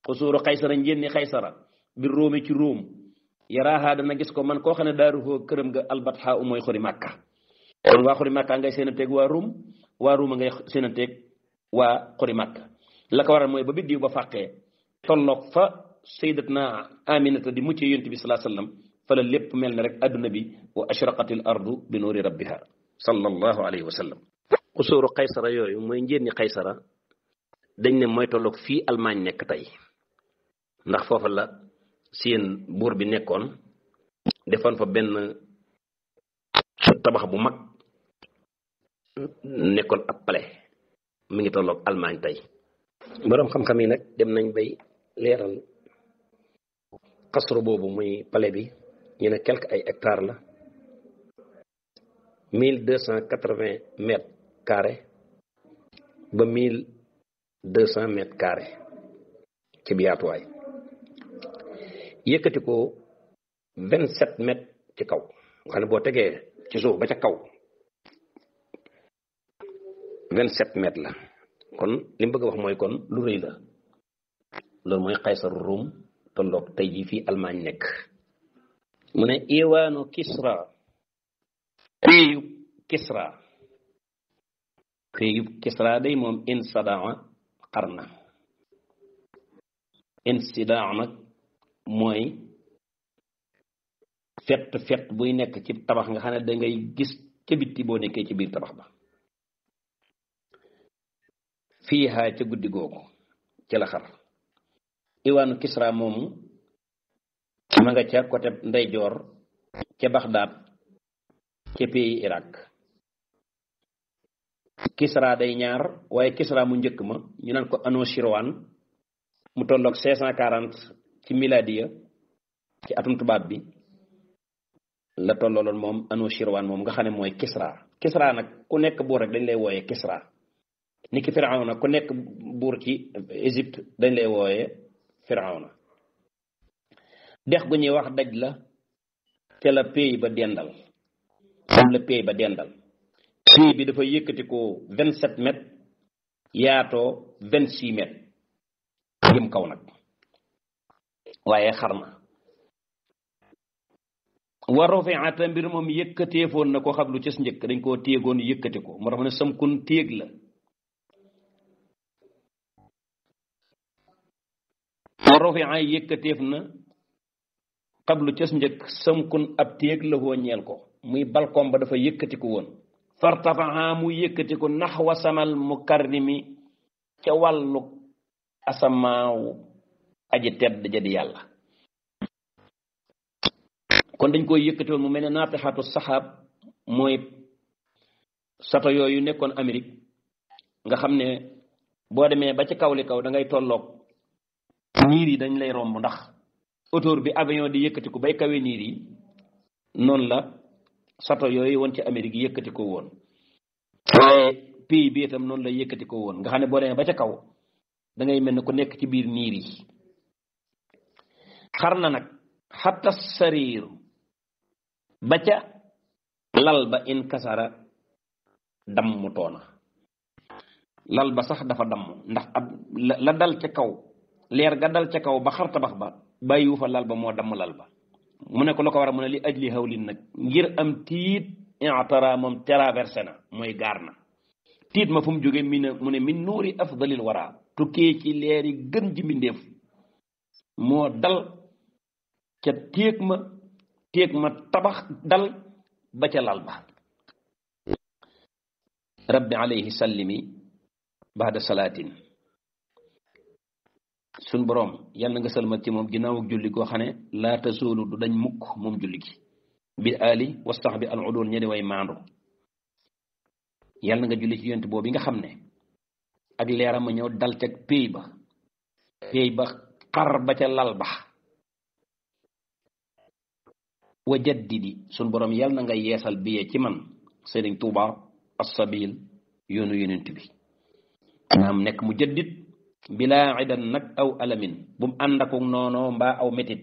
xusuuru xaysara njénni xaysara bi róomi ci róom yaraaha dana gis ko man koo xam ne daaruhoo këram nga albatxa u mooy xuri màkka kon waa xuri màkka ngay seen a teeg waa ruum waa ruuma ngay seen a teeg waa xuri màkka la ko waral mooy ba biddiw ba fàqee tolloog fa sayyidatna aminata di mucc yonent bi salaa sallam fa la lépp mel ne rek adduna bi wa ashraqatil ardu bi nuuri rabbiha sallallahu alayhi wa sallam xusuuru xaysara yooyu mooy njénni xaysara dañ ne mooy tolloog fii Allemagne nekk tey ndax foofa la seen buur bi nekkoon defoon fa benn tabax bu mag nekkoon ab palais mi ngi tolloog Allemagne tey boroom xam-xam yi nag dem nañ bay leeral xasru boobu muy palais bi ñu ne quelque ay hectares la mille deux cent quatre-vingts mètres carrés ba mille deux cent mètres carrés ci biyaatuwaay yëkkati ko vingt sept mètres ci kaw nga xam ne boo tegee ci suuf ba ca kaw vingt sept mètres la kon li mu bëgg a wax mooy kon lu rëy la loolu mooy xaysaru ruum tolloog tey jii fii Allemagne nekk mu ne iwaanu Kisra péeyub Kisra péeyub Kisra day moom insadaa xar na insidaa nag mooy fett fett buy nekk ci tabax nga xam ne da ngay gis ca bitti boo nekkee ci biir tabax ba fii haa ca guddi googu ci la xar iwaanu Kisra moomu ma nga ca côté ndeyjoor ca Baxdaad ca pays Irak Kisra day ñaar waaye Kisra mu njëkk ma ñu naan ko Anushirwan mu tolloog cinq cent quarante ci miladiya ci atum tubaab bi la tollooloon moom Anushirwan moom nga xam ne mooy Kisra Kisra nag ku nekk buur rek dañ lay wooyee Kisra ni ki Firawna ku nekk buur ci Égypte dañ lay wooyee Firawna dex gu ñuy wax daj la te la pays ba dendal moom la pays ba dendal pays bi dafa yëkkati ko vingt sept mètres yaatoo vingt six mètres jëm kaw nag waaye xar na wa rufiata mbir moom yëkkateefoon na ko xam lu cës njëkk dañ koo téegoon yëkkati ko moo tax ne samkun téeg la wa rufia yëkkateef na xablu cës njëkk samkun ab téeg la woo ñeel ko muy balcon ba dafa yëkkati ko woon fartafaha mu yëkkati ko naxwa samal mukarrimi ca wàllu asamaaw aji tedd ja di yàlla kon dañ koy yëkkati woon mu mel ne naatixatu saxaab mooy sato yooyu nekkoon Amérique nga xam ne boo demee ba ci kaw li kaw da ngay tolloog niir yi dañ lay romb ndax autour bi avion di yëkkati ko bay kawe niir yi noonu la sato yooyu woon ci Amérique yëkkati ko woon waaye pays bi itam noonu la yëkkati ko woon nga xam ne boo demee ba ca kaw da ngay mel ne ku nekk ci biir niir yi xar na nag xatta sariiru ba ca lal ba in kasara damm toona lal ba sax dafa damm ndax ab la dal ca kaw leer ga dal ca kaw ba xar tabax ba bàyyiwu fa lal ba moo damm lal ba mu ne ko la ko war a mu ne li ajli hawlin nag ngir am tiit intara moom traversé na mooy gaar na tiit ma fu mu jóge mi ne mu ne min nuuri afdalil wara tukkee ci leeri gën ji mbindéef moo dal ca téeg ma téeg ma tabax dal ba ca lal ba rabbi alayhi sallimi baada salaatin suñ boroom yàlla nga salmal ci moom ginnaaw ak julli goo xam ne laa tasuulu du dañ mukk moom julli gi bi ali wastax bi al udul ña di way maandu yàlla nga julli ci yonent boobu nga xam ne ak leeram ma ñëw dal ca péy ba péy ba xar ba ca lal ba wa jaddidi suñ boroom yàlla na nga yeesal biyee ci man sëriñ tuuba assabil yoonu yonent bi naam nekk mu jaddit bilaa idan nag aw alamin bu mu ànd akuk noonoo mbaa aw métit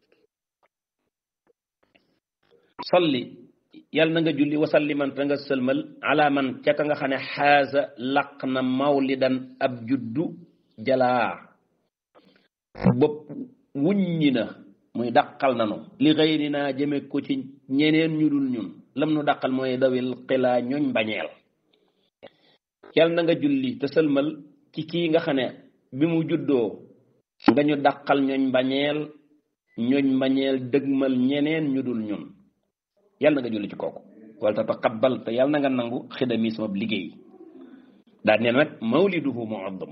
salli yàlla na nga julli wasalli man te nga sëlmal ala man ca ka nga xam ne xaasa laq na mawlidan ab juddu jalaa bopp wuññi na muy dàqal nanu li xëyri naa jëme ko ci ñeneen ñu dul ñun lam nu dàqal mooy dawil xilaa ñooñ bañeel yal na nga julli te sëlmal ci kii nga xam ne bi mu juddoo nga ñu dàqal ñooñ bañeel ñooñ bañeel dëgmal ñeneen ñu dul ñun yal na nga julli ci kooku wala te taqabbal te yal na nga nangu xidami sama liggéey daal nee nag mawliduhu muazzam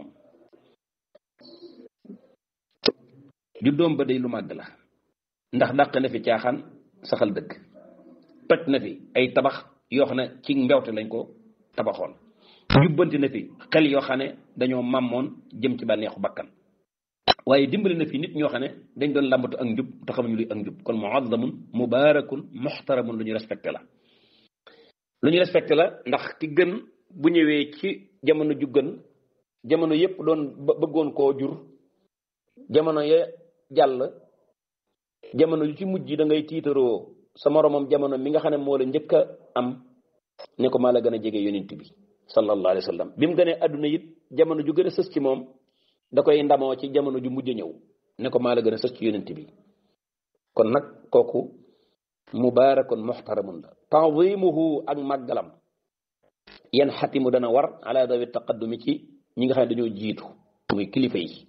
juddoom ba day lu màgg la ndax dàq na fi caaxaan saxal dëkk toj na fi ay tabax yoo xam ne ci mbewte lañ ko tabaxoon jubbanti na fi xel yoo xam ne dañoo màmmoon jëm ci bànneexu bakkan waaye dimbali na fi nit ñoo xam ne dañ doon làmbatu ak njub te xamuñu luy ak njub kon muazzamun mubarakun muxtaramun lu ñu respecté la lu ñu respecté la ndax ki gën bu ñëwee ci jamono ju gën jamono yépp doon bëggoon koo jur jamono ya jàll jamono yu ci mujj da ngay tiitaroo sa moromam jamono mi nga xam ne moo la njëkk a am ne ko maa la gën a jege yonent bi sallallahu alayhi wa sallam bi mu gënee àdduna it jamono ju gën a sës ci moom da koy ndamoo ci jamono ju mujj ñëw ne ko maa la gën a sës ci yonent bi kon nag kooku mubaarakun muxtaramun la taadimuhu ak màggalam yan xatimu dana war ala dawi taqaddumi ci ñi nga xam ne dañoo jiitu muy kilifa yi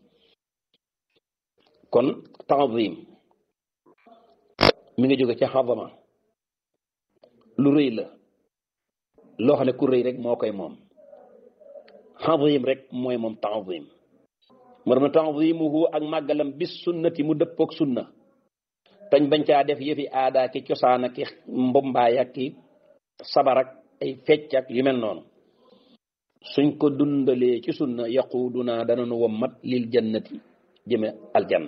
kon taadim mi nga jóge ci xadama lu rëy la loo xam ne ku rëy rek moo koy moom xadim rek mooy moom taadim moo dama taadimuhu ak màggalam bis sunnati mu dëppoog sunna tañ bañ caa def yëfi aada ki cosaan ak ki mbombaay ak ki sabar ak ay fecc ak yu mel noonu suñ ko dundalee ci sunna yaquduna dananu wommat lil jannati jëme aljanna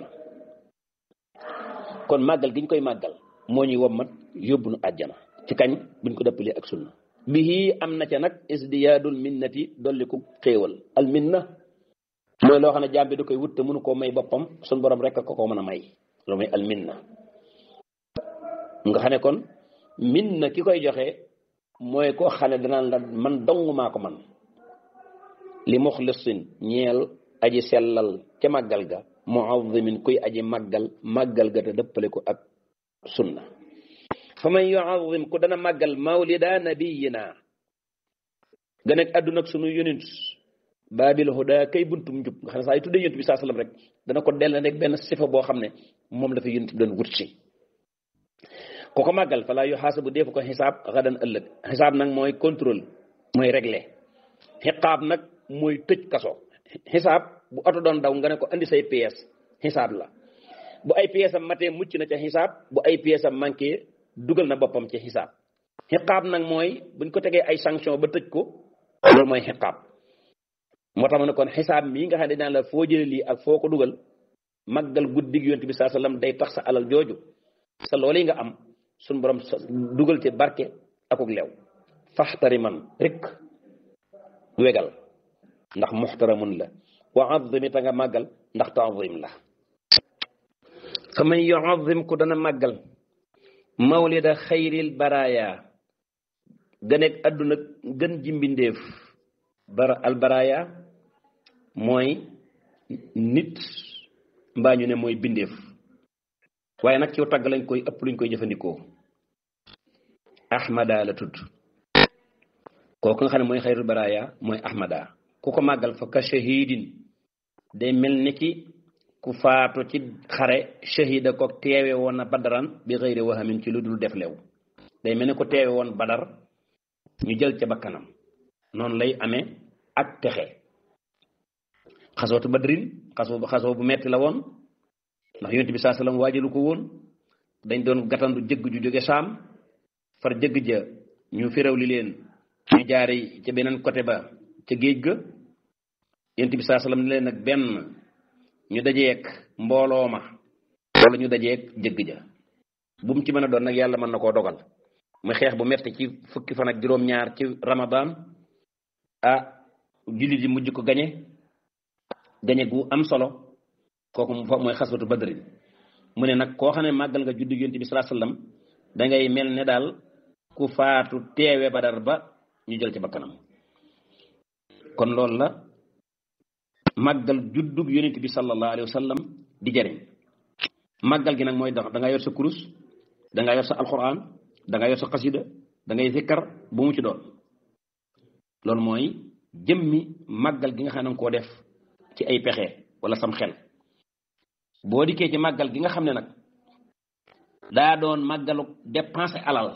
kon màggal giñ koy màggal moo ñuy wommat yóbbu nu àjjana ci kañ buñ ko dëppalee ak sunna bihi am na ca nag isdiyaadul minnati dolliku xéewal al minna mooy loo xam ne jaam bi da koy wut te mënu koo may boppam suñ borom rek ko ko mën a may loolu mooy al minna nga xam ne kon minna ki koy joxe mooy koo xam ne danaan la man dong maa ko man li muxlisin ñeel aji sellal ca màggal ga muazimin kuy aji màggal màggal ga te dëppale ko ak sunna fa man yuazim ku dana màggal mawlida nabiyina gën ak àdduna ak sunu yonent baabil huda kay buntum njub nga xam ne saa yu tuddee yonent bi saa sallam rek dana ko dell rek benn sifa boo xam ne moom la fa yonent bi doon wut si ku ko màggal falaa yu xaasabu deefu ko xisaab xadan ëllëg xisaab nag mooy contrôle mooy réglé xiqaab nag mooy tëj kaso xisaab bu oto doon daw nga ne ko andi say pièces xisaab la bu ay pièces am matee mucc na ca xisaab bu ay pièces am manqué dugal na boppam ci xisaab xiqaab nag mooy buñ ko tegee ay sanction ba tëj ko loolu mooy xiqaab moo tax ma ne kon xisaab mii nga xam ne dinaa la foo jële lii ak foo ko dugal màggal guddig yonent bi saa sallam day tax sa alal jooju sa loolu yi nga am suñ borom dugal ci barke akuk leew faxtari man rek wegal ndax muxtaramun la wa azimi ta nga màggal ndax taazim la fa man yuazim ku dana màggal mawlida xayril baraya gëneeg àdduna gën ji mbindeef bara al baraya mooy nit mbaa ñu ne mooy bindeef waaye nag ci tagg lañ koy ëpp luñ koy jëfandikoo ahmada la tudd kooku nga xam ne mooy xayrul baraya mooy ahmada ku ko màggal fa ka shahidin day mel ni ki ku faatu ci xare shahida ko teewe woon na badaran bi xëyri wahamin ci lu dul def lew day mel ni ko teewe woon badar ñu jël ca bakkanam noonu lay amee ak texe xasootu badrin xasoo xasoo bu metti la woon ndax yonent bi saa sallam waajalu ko woon dañ doon gatandu jëgg ju jóge saam far jëgg ja ñu firaw li leen ñu jaare ca beneen côté ba ca géej ga yonent bi saa sallam ne leen nag benn ñu dajeek mbooloo ma wala ñu dajeek jëgg ja bu mu ci mën a doon nag yàlla mën na koo dogal muy xeex bu metti ci fukki fan ak juróom-ñaar ci ramadan ah jullit yi mujj ko gañe gañe gu am solo kooku mooy xaswatu badrin mu ne nag koo xam ne màggal nga juddu yonent bi salaa sallam dangay mel ne daal ku faatu teewe badar ba ñu jël ci bakkanam kon loolu la màggal juddug yonent bi sallallahu alayhi wa sallam di di jariñ màggal gi nag mooy da nga yor sa kurus da nga yor sa alquran da nga yor sa xasida da ngay zikkar bu mu ci doon loolu mooy jëmmi màggal gi nga xam ne nga koo def ci ay pexe wala sam xel boo dikkee ci màggal gi nga xam ne nag daa doon màggalu dépenser alal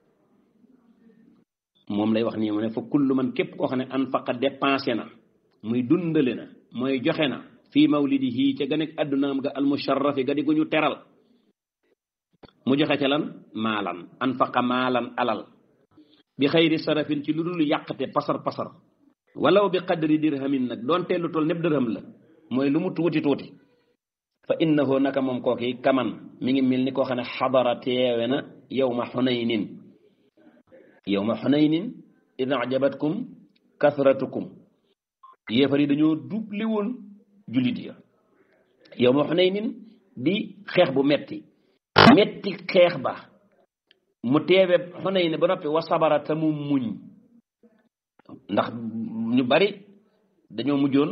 moom lay wax nii mu ne fa kullu man képp koo xam ne anfaqa dépensé na muy dundale na mooy joxe na fii mawlidihi ca gën a addunaam ga almusharrafi ga di gu ñu teral mu joxe ca lan maalan anfaqa maalan alal bi xayri sarafin ci lu dul yàqte pasar pasar walaw bi qadri dirhamin nag doonte lu toll népp dërham la mooy lu mu tuuti tuuti fa innahu naka moom kooki kaman mi ngi mel ni koo xam ne xadara teewe na yowma xunaynin yowma xunaynin id ajabatkum kasratukum yéefar yi dañoo dubli woon jullit ya yowma xunaynin di xeex bu metti metti xeex ba mu teewe xunayn ba noppi wa sabara te mu muñ ndax ñu bari dañoo mujjoon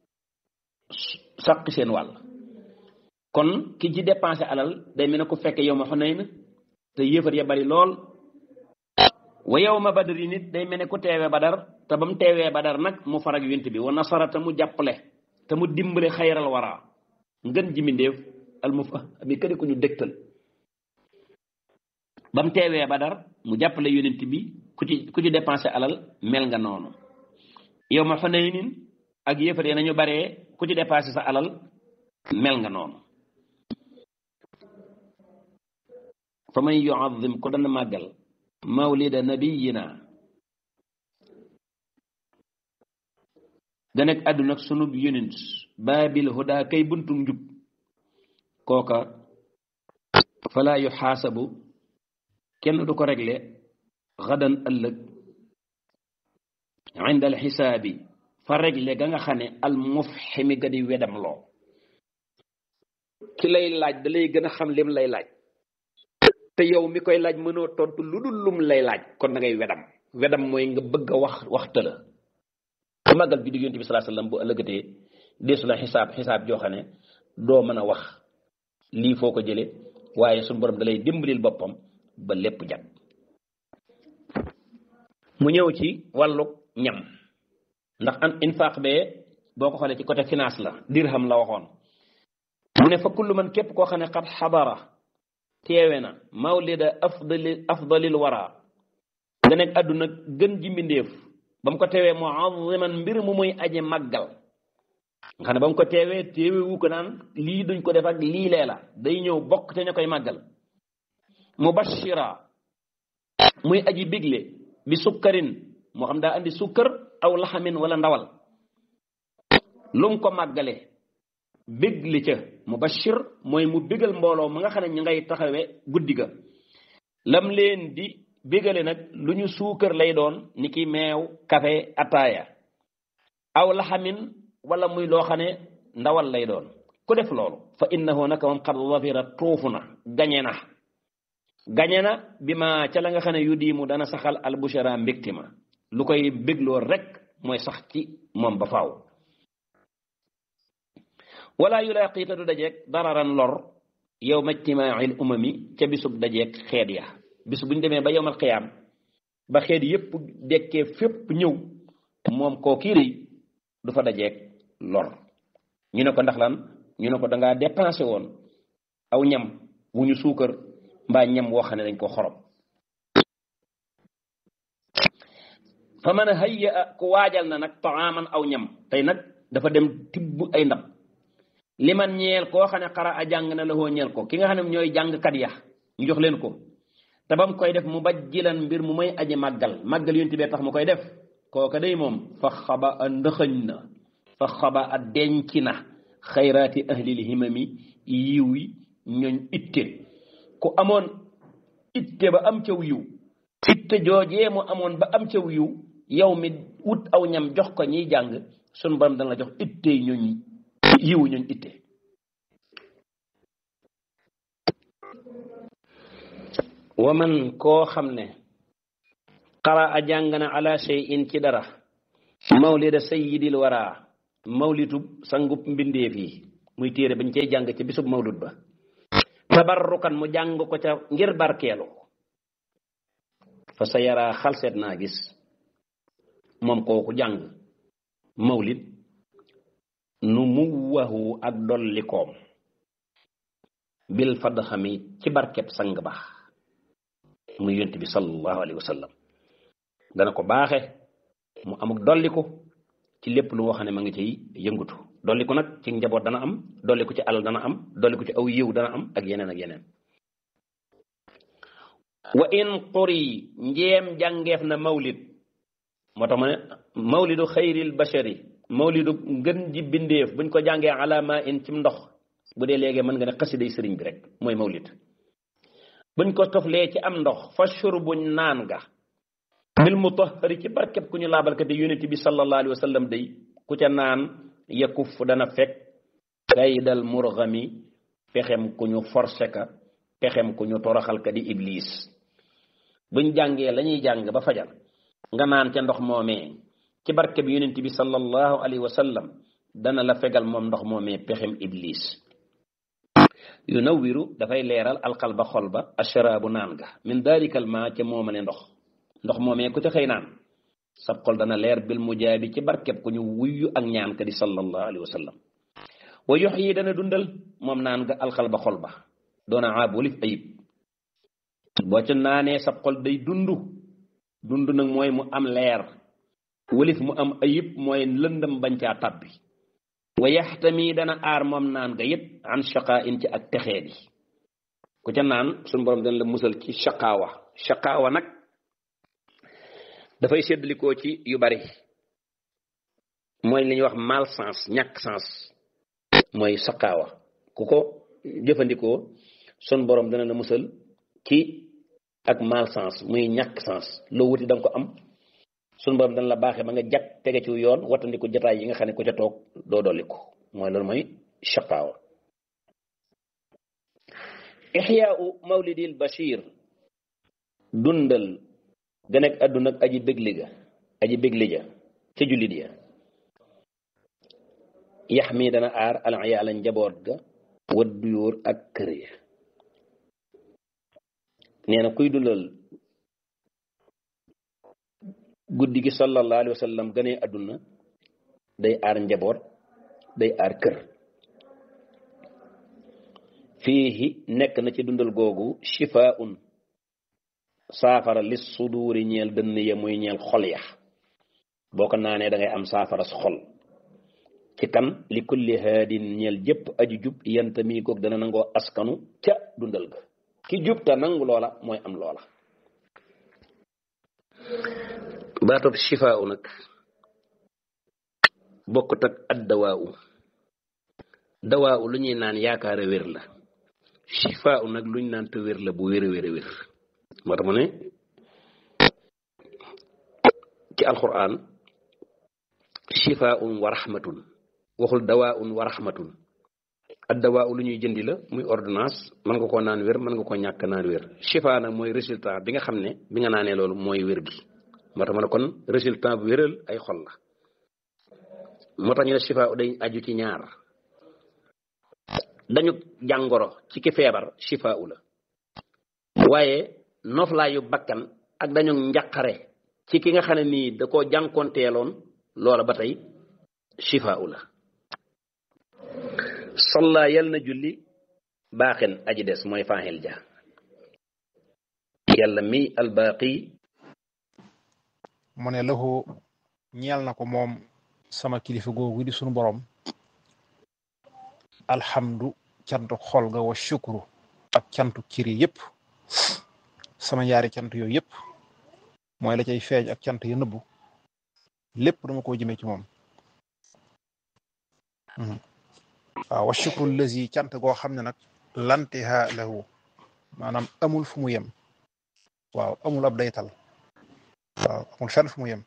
sàq seen wàll kon ki ci dépensé alal day mel ne ku fekke yow ma xunayn te yéefar ya bari lool wa yow ma badar yi nit day mel ne ku teewee badar te ba mu teewee badar nag mu farag yonent bi wa nasara te mu jàppale te mu dimbale xayral wara ngën ji mindéef al mu fa mi këri ku ñu dégtal ba mu teewee badar mu jàppale yonent bi ku ci ku ci dépensé alal mel nga noonu yow ma xunaynin ak yéefar yi nañu baree ku ci dépensé sa alal mel nga noonu fa man yuazim ko dana màggal mawlida nabiyina ganek àdduna ak sunub yonent baabil huda kay buntum njub kooka fala yu xaasabu kenn du ko réglé xadan ëllëg inda al xisaabi fa réglé ga nga xam ne al mufximi ga di wedam loo ki lay laaj da lay gën a xam lim lay laaj te yow mi koy laaj mënoo tontu lu dul lum lay laaj kon da ngay wedam wedam mooy nga bëgg a wax waxta la su màggal bi di yonent bi salaa sallam bu ëllëgatee deesu la xisaab xisaab joo xam ne doo mën a wax lii foo ko jële waaye suñu borom da lay dimbalil boppam ba lépp jag mu ñëw ci wàllu ñam ndax an infaq bee boo ko xoolee ci côté finance la dirham la waxoon mu ne fa kullu man képp koo xam ne xat xadara teewe na mawlida afdali afdalil wara nga nekk àdduna gën ji mbindéef ba mu ko teewee muaziman mbir mu muy aje màggal nga xam ne ba mu ko teewee teewe wu ko naan lii duñ ko def ak lii lee la day ñëw bokk te ña koy màggal mubashira muy aji bigle bi sukkarin moo xam daa andi sukkar aw laxamin wala ndawal lu mu ko màggale bégli ca mubashir mooy mu bégal mbooloo ma nga xam ne ñu ngay taxawe guddi ga lam leen di bégale nag lu ñu suukar lay doon ni ki meew kafe ataaya aw laxamin wala muy loo xam ne ndawal lay doon ku def loolu fa innahu naka moom xad wafira tuufu na gañe na gañe na bi ma ca la nga xam ne yu diimu dana saxal albushara mbégti ma lu koy bégloo rek mooy sax ci moom ba faaw wala yulaaqi te du dajeeg dararan lor yow ma ijtimaail umami ca bisub dajeeg xeet ya bis bu ñu demee ba yowmal xiyaam ba xeet yépp dekkee fépp ñëw moom koo kii rëy du fa dajeeg lor ñu ne ko ndax lan ñu ne ko dangaa dépensé woon aw ñam wu ñu suukar mbaa ñam woo xam ne dañ ko xorom fa mën a hayya ku waajal na nag taaman aw ñam tey nag dafa dem tibb ay ndab li man ñeel koo xam ne xara a jàng na la hoo ñeel ko ki nga xam ne ñooy jàngkat ya ñu jox leen ko te ba mu koy def mu bajjilan mbir mu may aji màggal màggal yonti bee tax mu koy def kooka day moom fa xaba a ndëxëñ na fa xaba a denc na xayraati ahlil himami yiw yi ñooñ itte ku amoon itte ba am caw yiw itte joojee mu amoon ba am caw yiw yow mi wut aw ñam jox ko ñiy jàng sun borom dana la jox itte ñooñ yiwu ñooñ itte wa man koo xam ne xara a jàng na ala shay'in ci dara mawlida sayyidil wara mawlitub sangub mbindeef yi muy téere bañ cey jàng ci bisub mawlud ba tabarrukan mu jàng ko ca ngir barkeelu fa sa yaraa xalseet naa gis moom kooku jàng mawlid nu mu waxu ak dollikoom bil fadd xami ci barkeb sang ba muy yonent bi sallallahu alayhi wa sallam dana ko baaxe mu amuk dolliku ci lépp lu wax ne ma ngi ciy yëngutu dolliku nag ci njaboot dana am dolliku ci alal dana am dolliku ci aw yiw dana am ak yeneen ak yeneen wa in quri njeem jàngeef na mawlid moo tax ma ne mawlidu xayril bashari mawlidu ngën ji bindeef buñ ko jàngee alama in ci ndox bu dee léegi mën nga ne xasiday sëriñ bi rek mooy mawlid buñ ko toflee ci am ndox fa shurbuñ naan ga bil mutahhari ci barkeb ku ñu laabalkate yonent bi sallallahu alayhi wa sallam day ku ca naan yakuf dana fekk kaydal murgami pexem ku ñu forcé ka pexem ku ñu toroxal ka di iblis buñ jàngee la ñuy jàng ba fajar nga naan ca ndox moomee ci barkeb yonent bi sallallahu alayhi wa sallam dana la fegal moom ndox moomee pexem iblis yu nawwiru dafay leeral alqalba xol ba asharaabu naan ga min dalikal ma ca moomale ndox ndox moomee ku ca xëy naan sab xol dana leer bil mujaabi ci barkeb ku ñu wuyyu ak ñaan ka di sallallahu alayhi wa sallam wa yox yi dana dundal moom naan ga alxalba xol ba doona aab walif ayib boo ca naanee sab xol day dundu dund nag mooy mu am leer walif mu am ayib mooy lëndëm bañ caa tabbi wa yaxtami dana aar moom naan ga it an shaqaa in ci ak texee di ku ca naan suñu borom dana la musal ci shaqaawa shaqaawa nag dafay séddalikoo ci yu bari mooy li ñuy wax malchance ñàkk sens mooy saqaawa ku ko jëfandikoo sun borom dana la musal ci ak malchance muy ñàkk sens loo wuti da nga ko am sun borom dana la baaxee ba nga jag tege ci yoon wattandiku jataay yi nga xam ne ku ca toog doo dolliku mooy loolu mooy saqaawa ixyaau mawlidil bashir dundal gën ak àdduna ak aji bégli ga aji bégli ja ca jullit ya yax mi dana aar alayaala njaboot ga waddu yóor ak kër ya nee na kuy dundal guddi gi sallallahu alayhi wa sallam gënee àdduna day aar njaboot day aar kër fiihi nekk na ci dundal googu shifaun saafara lis suduuri ñeel dënn ya muy ñeel xol ya boo ko naanee da ngay am saafara su xol ci kan li kulli haadin ñeel jëpp aju jub yanta mii koog dana nangoo askanu ca dundal ga ki jub te nangu loola mooy am loola baatob shifaa nag bokkut ak ad dawaa dawaa lu ñuy naan yaakaara wér la shifaa nag luñ naan te wér la bu wér a wér a wér moo tax mu ne ci alquran shifaun wa rahmatun waxul dawaun wa rahmatun ak dawaa lu ñuy jëndi la muy ordonnance mën nga koo naan wér mën nga koo ñàkk naan wér shifa nag mooy résultat bi nga xam ne bi nga naanee loolu mooy wér gi moo tax ma ne kon résultat bu wéral ay xol la moo tax ñu ne shifa day aju ci ñaar dañu jàngoro ci ki feebar shifa u la waaye noflaayu bakkan ak dañu njaqare ci ki nga xam ne nii da koo jànkonteeloon loola ba tey shifa u la salla yal na julli baaxen aji des mooy faaxil ja yàlla mi albaaqi mu ne lahu ñeel na ko moom sama kilifa googu di sunu borom alhamdu cantu xol ga wa shukru ak cantu ciri yépp sama ñaari cant yooyu yépp mooy la cay feeñ ak cant yu nëbbu lépp dama ko jëmee ci moom waaw wa shukru lazi cant goo xam ne nag lantiha lahu maanaam amul fu mu yem waaw amul ab daytal waaw amul fenn fu mu yem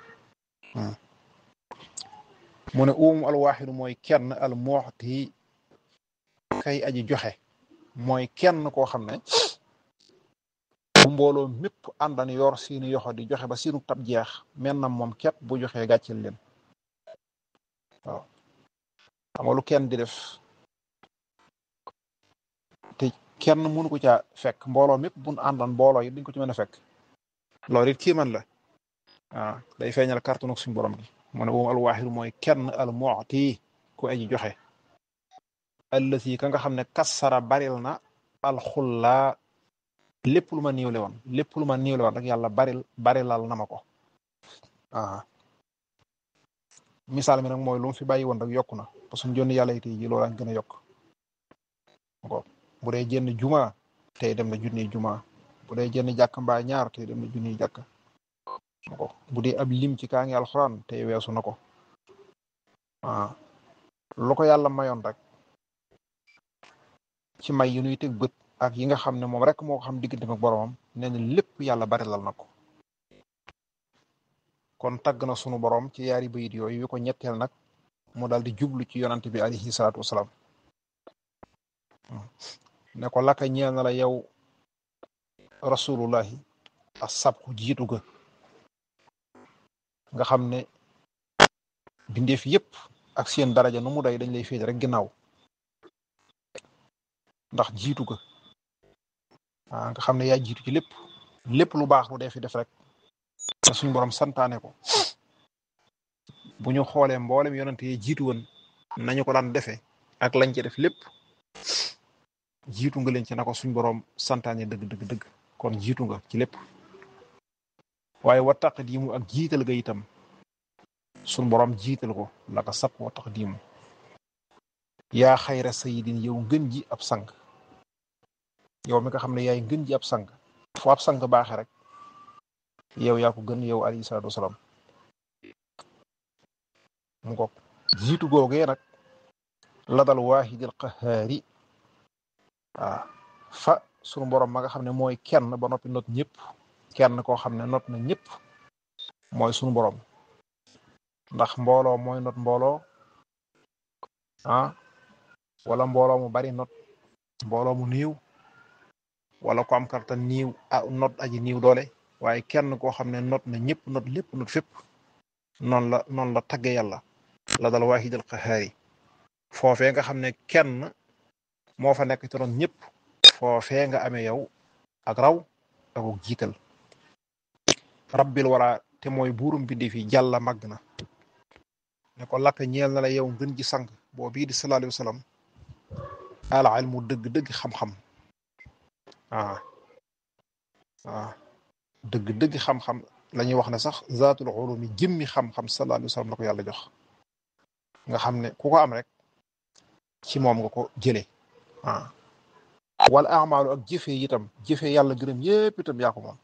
mu ne uumu alwaaxidu mooy kenn al muxti kay aji joxe mooy kenn koo xam ne bu mbooloo mépp àndan yor seeni yoxo di joxe ba seenu tab jeex men na moom képp bu joxee gàcceel leen waaw xam nga lu kenn di def kenn mënu ko caa fekk mbooloo mépp buñ àndoon mbooloo yi duñ ko ci mën a fekk loolu it kii man la waaw day feeñal kàttanu suñu borom gi mu ne moom alwaaxidu mooy kenn al mu'ti ku aji joxe allati ka nga xam ne kassara baril na alxullaa lépp lu ma niiwle woon lépp lu ma niiwle woon rek yàlla baril barilal na ma ko waaw misaal mi nag mooy lu mu fi bàyyi woon rek yokku na parce que suñu jonni yàlla tey ji loolu gën a yokk ko bu dee jënd juma tey dem na junniy juma bu dee jënd jàkk mbaa ñaar tey dem na junniy jàkk ko bu dee ab lim ci kaa ngi alxuraan tey weesu na ko waaw lu ko yàlla mayoon rek ci may yu nuy teg bët ak yi nga xam ne moom rek moo ko xam diggante ak boromam nee na lépp yàlla barilal na ko kon tagg na sunu borom ci yaari bayit yooyu yu ko ñetteel nag mu daal di jublu ci yonante bi alayhi salaatu wasalaam ne ko laka ñeel na la yow rasulullahi a sabku jiitu ga nga xam ne bindeef yépp ak seen daraja nu mu day dañ lay féete rek ginnaaw ndax jiitu ga ah nga xam ne yaa jiitu ci lépp lépp lu baax lu dee fi def rek te suñu borom santaane ko bu ñu xoolee mboolem yonante yi jiitu woon nañu ko daan defee ak lañ ci def lépp jiitu nga leen ci na ko suñ borom santaane dëgg dëgg dëgg kon jiitu nga ci lépp waaye wa taqdiimu ak jiital ga itam suñ borom jiital ko la ko sab wa taqdiimu yaa xayra sayidin yow ngën ji ab sang yow mi nga xam ne yaay ngën ji ab sang fu ab sang baaxe rek yow yaa ko gën yow alayhi salaatu wasalaam mu ko jiitu googee nag la dal waahidil qahaari waaw fa sunu borom ma nga xam ne mooy kenn ba noppi not ñëpp kenn koo xam ne not na ñëpp mooy sunu borom ndax mbooloo mooy not mbooloo ah wala mbooloo mu bari not mbooloo mu niiw wala ko am kartan niiw ah not aji niiw doole waaye kenn koo xam ne not na ñëpp not lépp not fépp noonu la noonu la tagge yàlla la dal waahidil qahaari foofee nga xam ne kenn moo fa nekk ci ron ñëpp foofee nga amee yow ak raw ak jiital rabbil wara te mooy buurum bindi fi jàlla màgg na ne ko lakk ñeel na la yow ngën ji sang boo bii di sallallahu alayhi wa sallam al ilmu dëgg-dëgg xam-xam ah ah dëgg-dëgg xam-xam la ñuy wax ne sax zaatul ulumi jëmmi xam-xam sallallahu alayhi wa sallam la ko yàlla jox nga xam ne ku ko am rek ci moom nga ko jëlee ah wal amaalu ak jëfe itam jëfe yàlla gërëm yépp itam yaa ko moom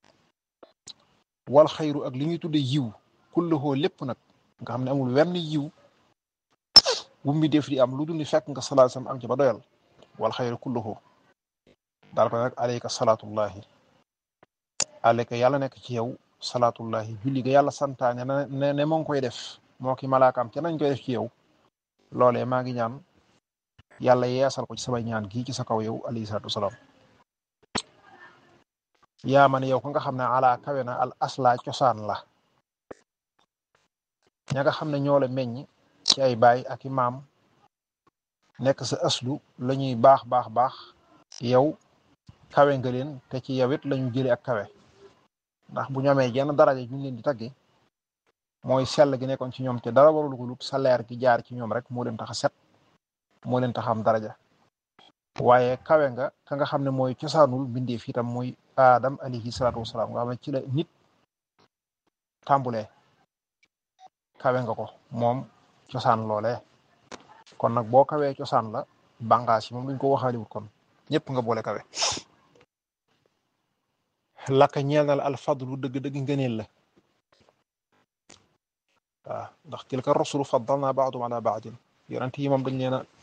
wal xayru ak li ñuy tudde yiw kulluhoo lépp nag nga xam ne amul wenn yiw bu mi def di am lu dul ni fekk nga salaat sam am ci ba doyal wal xayru kulluhoo daal ko nag alayka salaatullahi alayka yàlla nekk ci yow salaatullahi julli ga yàlla santaane ne ne moo ngi koy def moo ki malaakaam ca nañ koy def ci yow loolee maa ngi ñaan yàlla yeesal ko ci sama ñaan gii ci sa kaw yow alayhi salaatu wasalaam yaa man yow ko nga xam ne ala kawe na al asla cosaan la ña nga xam ne ñoo la meññ ci ay baay ak i maam nekk sa aslu la ñuy baax baax baax yow kawe nga leen te ci yow it la ñu jëlee ak kawe ndax bu ñu amee jenn daraja ñu leen di tagge mooy sell gi nekkoon ci ñoom te dara warul ko lut sa leer gi jaar ci ñoom rek moo leen tax a set moo leen tax am daraja waaye kawe nga ka nga xam ne mooy cosaanul mbindeef itam mooy Adam alayhi salaatu wasalaam nga xam ne ci la nit tàmbulee kawe nga ko moom cosaan loolee kon nag boo kawee cosaan la bàngaas yi moom duñ ko waxaaliwut kon ñëpp nga boole kawe laka ñeel na la alfadlu dëgg-dëgg ngëneel la waaw ndax tilka rusulu faddalna baadum ala baadin yonent yi moom dañ leen a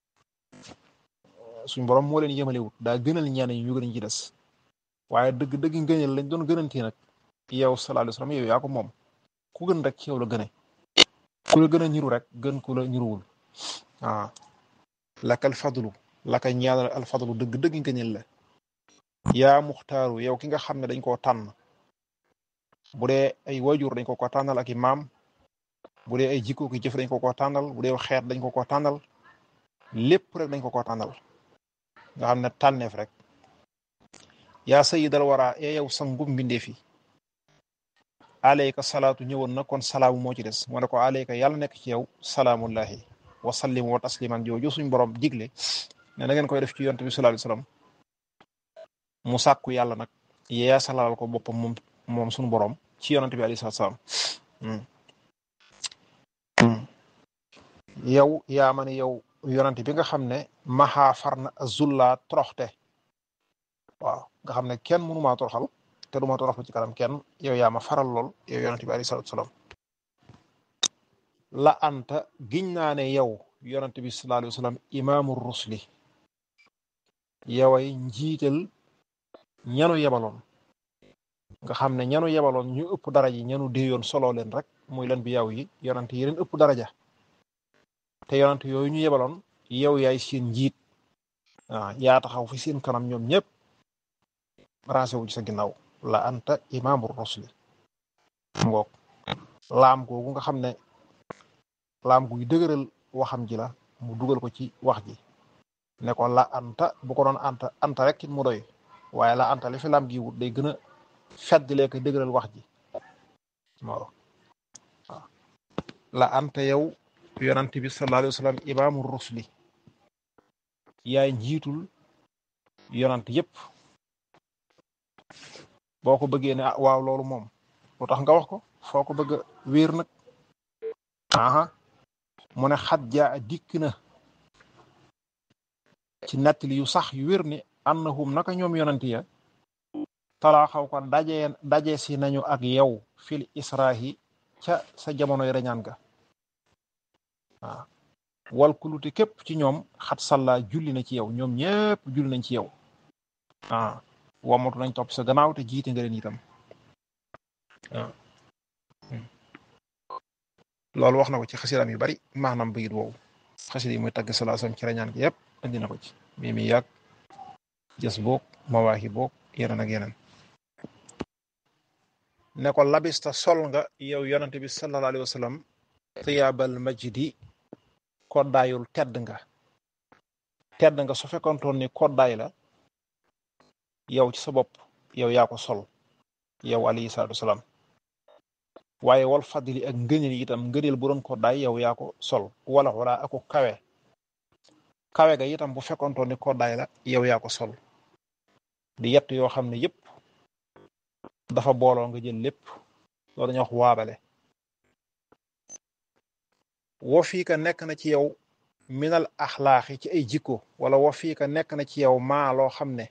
suñ borom moo leen yemalewut daa gënal ñenn ñi ñu gën ci des waaye dëgg-dëgg ngëneel lañ doon gënantee nag yow sallallahu alayhi wasallam yow yaa ko moom ku gën rek ci yow la gëne ku la gën a ñiru rek gën ku la ñiruwul waaw laka alfadlu laka ñeel alfadlu dëgg-dëgg ngëneel la yaa muxtaaru yow ki nga xam ne dañ koo tànn bu dee ay wajur dañ ko ko tànnal ak i maam bu dee ay jikko ki jëf dañ ko ko tànnal bu dee xeet dañ ko ko tànnal lépp rek dañ ko ko tànnal nga xam ne tànneef rek yaa sayidal wara ee yow sangum mbindee fi aleyka salaatu ñëwoon na kon salaamu moo ci des mu ne ko aleyka yàlla nekk ci yow salaamullahi wa sallim wa tasliman jooju suñ borom digle ne na ngeen koy def ci yonte bi sallallahu alayhi wasallam mu sàkku yàlla nag yee salal ko boppam moom moom suñu borom ci yonante bi alayhi salaam yow yaa ma ne yow yonante bi nga xam ne maxaa far na zullaa toroxte waaw nga xam ne kenn mënu maa toroxal te du ma toroxlu ci kanam kenn yow yaa ma faral lool yow yonante bi alayhi salaam la anta giñ naa ne yow yonante bi sallallahu alayhi wasallam imaamu rusli yoway njiital ñanu yebaloon nga xam ne ñanu yebaloon ñu ëpp daraja yi ñanu déeyoon solo leen rek muy leen bi yaw yi yonante yi leen ëpp daraja te yonante yooyu ñu yebaloon yow yaay seen njiit waaw yaa taxaw fi seen kanam ñoom ñëpp rancé wu ci sa ginnaaw la anta imaamu rusli ngoog laam googu nga xam ne laam guy dëgëral waxam ji la mu dugal ko ci wax ji ne ko la anta bu ko doon anta anta rek it mu doy waaye la anta li fi laam gi wut day gën a feddlee ko dëgëral wax ji waaw waaw la anta yow yonant bi sallallahu alayhi wa sallam imaamu rusli yaay njiitul yonant yépp boo ko bëggee ne ah waaw loolu moom lu tax nga wax ko foo ko bëgg a wéer nag aha mu ne xat jaa dikk na ci nettali yu sax yu wér ni annahum naka ñoom yonanti ya talaa xaw ko daje daje si nañu ak yow fil israhi ca sa jamonoy reñaan ga waaw wal kuluti képp ci ñoom xat salla julli na ci yow ñoom ñépp julli nañ ci yow ah wamatu nañ topp sa gannaaw te jiite nga leen itam waaw loolu wax na ko ci xasidaam yu bari maanaam bayit woowu xasida yi muy tagg salaasam ci reñaan gi yépp andi na ko ci mi mi yàgg jës boog mawaaxi boog yeneen ak yeneen ne ko labista sol nga yow yonante bi sallallahu alayhi wa sallam tiyaabal majdi koddaayul tedd nga tedd nga su fekkontoon ni koddaay la yow ci sa bopp yow yaa ko sol yow alayhi salaatu wasalaam waaye wal fadli ak ngëneel itam ngëneel bu doon koddaay yow yaa ko sol wala wala ako kawe kawe ga itam bu fekkontoon ni koddaay la yow yaa ko sol di yett yoo xam ne yépp dafa booloo nga jël lépp loolu dañuy wax waabale wo fii ka nekk na ci yow minal axlaaxi ci ay jikko wala wo fii ka nekk na ci yow maa loo xam ne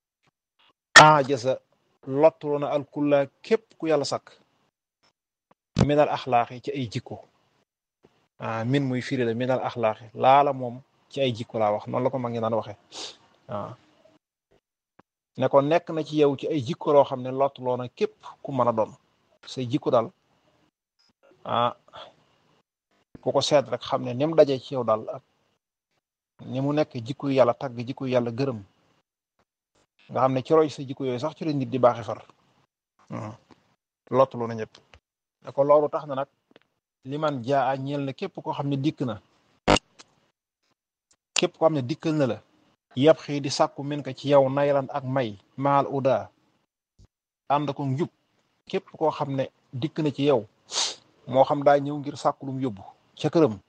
ajasa lottuloo na alkulla képp ku yàlla sakk minal axlaaxi ci ay jikko ah min muy firi la minal axlaaxi laala moom ci ay jikko laa wax noonu la ko mag ngi daan waxe waaw ne ko nekk na ci yow ci ay jikko loo xam ne lottuloo na képp ku mën a doon say jikko daal ah ku ko seet rek xam ne ni mu dajee ci yow daal ak ni mu nekk jikko yàlla tagg jikko yàlla gërëm nga xam ne ci roy sa jikko yooyu sax ci la nit di baaxee far lottuloo na ñëpp ne ko loolu tax na nag li man jaa a ñeel na képp koo xam ne dikk na képp koo xam ne dikkal na la yàpp xii di sàkku min ka ci yow naylan ak may maal uda ànd ko njub képp koo xam ne dikk na ci yow moo xam daa ñëw ngir sàkku lum yóbbu ca këram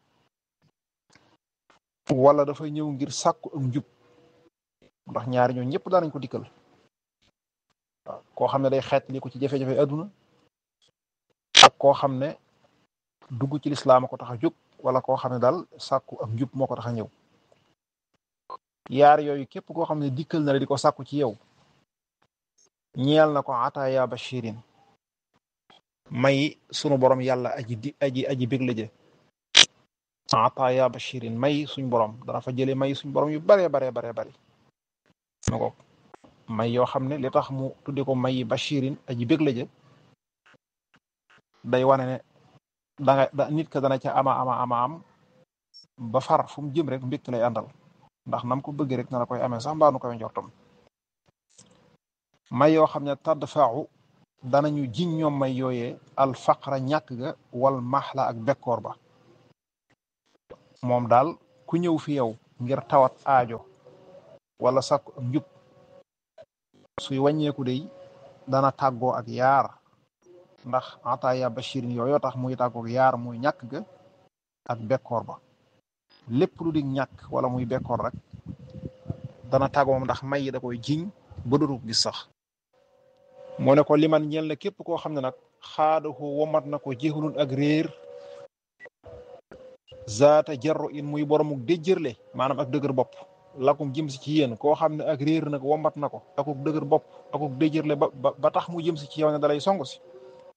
wala dafa ñëw ngir sàkku ak njub ndax ñaari ñoo ñëpp daanañ ko dikkal waaw koo xam ne day xeet li ko ci jafe-jafe adduna ak koo xam ne dugg ci lislaam a ko tax a jóg wala koo xam ne daal sàkku ak njub moo ko tax a ñëw yaar yooyu képp koo xam ne dikkal na la di ko sàkku ci yow ñeel na ko ataaya bashirin may sunu borom yàlla aji di aji aji bég la jë ataaya bashirin may suñ borom dana fa jële may suñ borom yu baree baree baree bari na ko may yoo xam ne li tax mu tudde ko may bashirin aji bég la jë day wane ne danga da nit ka dana ca ama ama ama am ba far fu mu jëm rek mbégte lay àndal ndax nam ko bëgg rek na la koy amee sax mbaa nu koy njortam may yoo xam ne tadd faaxu danañu jiñ ñoom may yooyee al faqra ñàkk ga wal maxla ak bekkoor ba moom daal ku ñëw fi yow ngir tawat aajo wala sàkku ak njub suy wàññeeku day dana tàggoo ak yaar ndax ataaya bashirin yooyu tax muy tàggoo ak yaar muy ñàkk ga ak bekkoor ba lépp lu di ñàkk wala muy bekkoor rek dana tàggoo moom ndax may yi da koy jiñ ba dootu gis sax moo ne ko liman ñeel na képp koo xam ne nag xaadahu womat na ko jéxulun ak réer zaata jarro in muy boromuk déjjërle maanaam ak dëgër bopp lakum jëm si ci yéen koo xam ne ak réer nag womat na ko akuk dëgër bopp akuk déjjërle ba ba tax mu jëm si ci yow ne dalay song si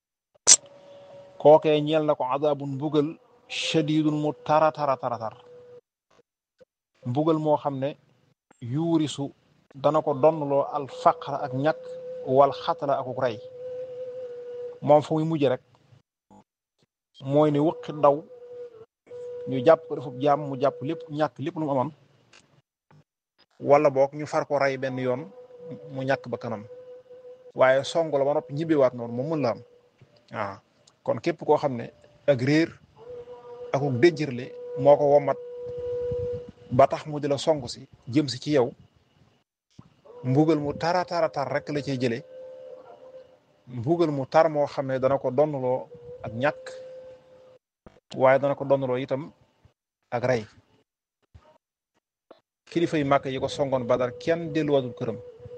kookee ñeel na ko adabun mbugal shadidun mu tara tara tara tar mbugal moo xam ne yuurisu dana ko donnloo al faqra ak ñàkk wal xatala akuk rey moom fu muy mujj rek mooy ne wëqi ndaw ñu jàpp ko defub jaam mu jàpp lépp ñàkk lépp lu mu amoon wala boog ñu far ko rey benn yoon mu ñàkk ba kanam waaye song la ba noppi ñibbewaat noonu moom mën la am waaw kon képp koo xam ne ak réer akuk déjjërle moo ko womat ba tax mu di la song si jëm si ci yow mbugal mu tara tara tar rek la cay jëlee mbugal mu tar moo xam ne dana ko donnloo ak ñàkk waaye dana ko donnloo itam ak rey kilifa yu màkk yi ko songoon badar kenn delluwatul këram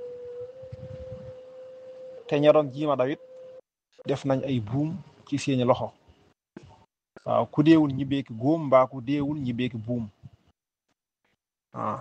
te ña doon jiima dawit def nañ ay buum ci seeni loxo waaw ku deewul ñi beeki góom mbaa ku deewul ñi beeki buum waaw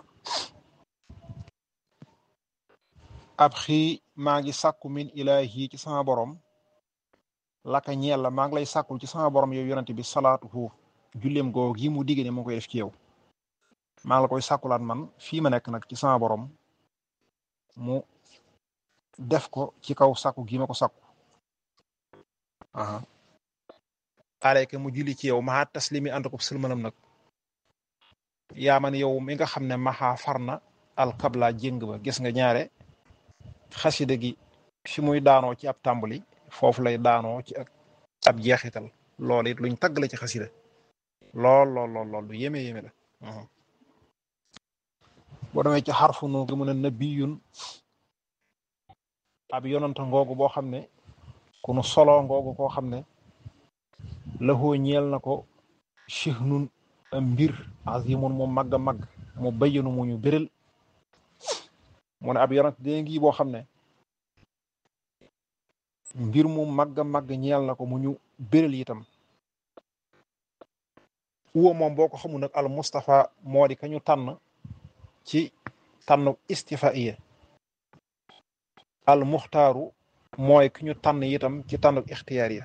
ab xii maa ngi sàkku min ilaahi ci sama borom laka ñeel la maa ngi lay sàkkul ci sama borom yow yonente bi salaatu hu julleem goo gi mu digge ne moo koy def ci yow maa ngi la koy sàkkulaat man fii ma nekk nag ci sama borom mu def ko ci kaw sàkku gi ma ko sàkku aha aleyka mu julli ci yow maa taslimi ànd ko sëlmanam nag yaa man yow mi nga xam ne maxaa far na alkabla jéng ba gis nga ñaare xasida gi fi muy daanoo ci ab tàmbali foofu lay daanoo ci ab jeexital loolu it luñ tagg la ci xasida lool lool lool lool lu yéeme yéeme la boo demee ci xarfu nu gi mu ne nabiyun ab yonanta ngoogu boo xam ne ku nu solo ngoogu koo xam ne laxoo ñeel na ko chihnun mbir azimun mu màgg a màgg mu bayyanu mu ñu bérél mu ne ab yonant dee ngi boo xam ne mbir mu màgg a màgg ñeel na ko mu ñu bérél itam uwa moom boo ko xamul nag al Mustafa moo di ka ñu tànn ci tànn istifaiya al muxtaaru mooy ki ñu tànn itam ci tànn ixtiyaariya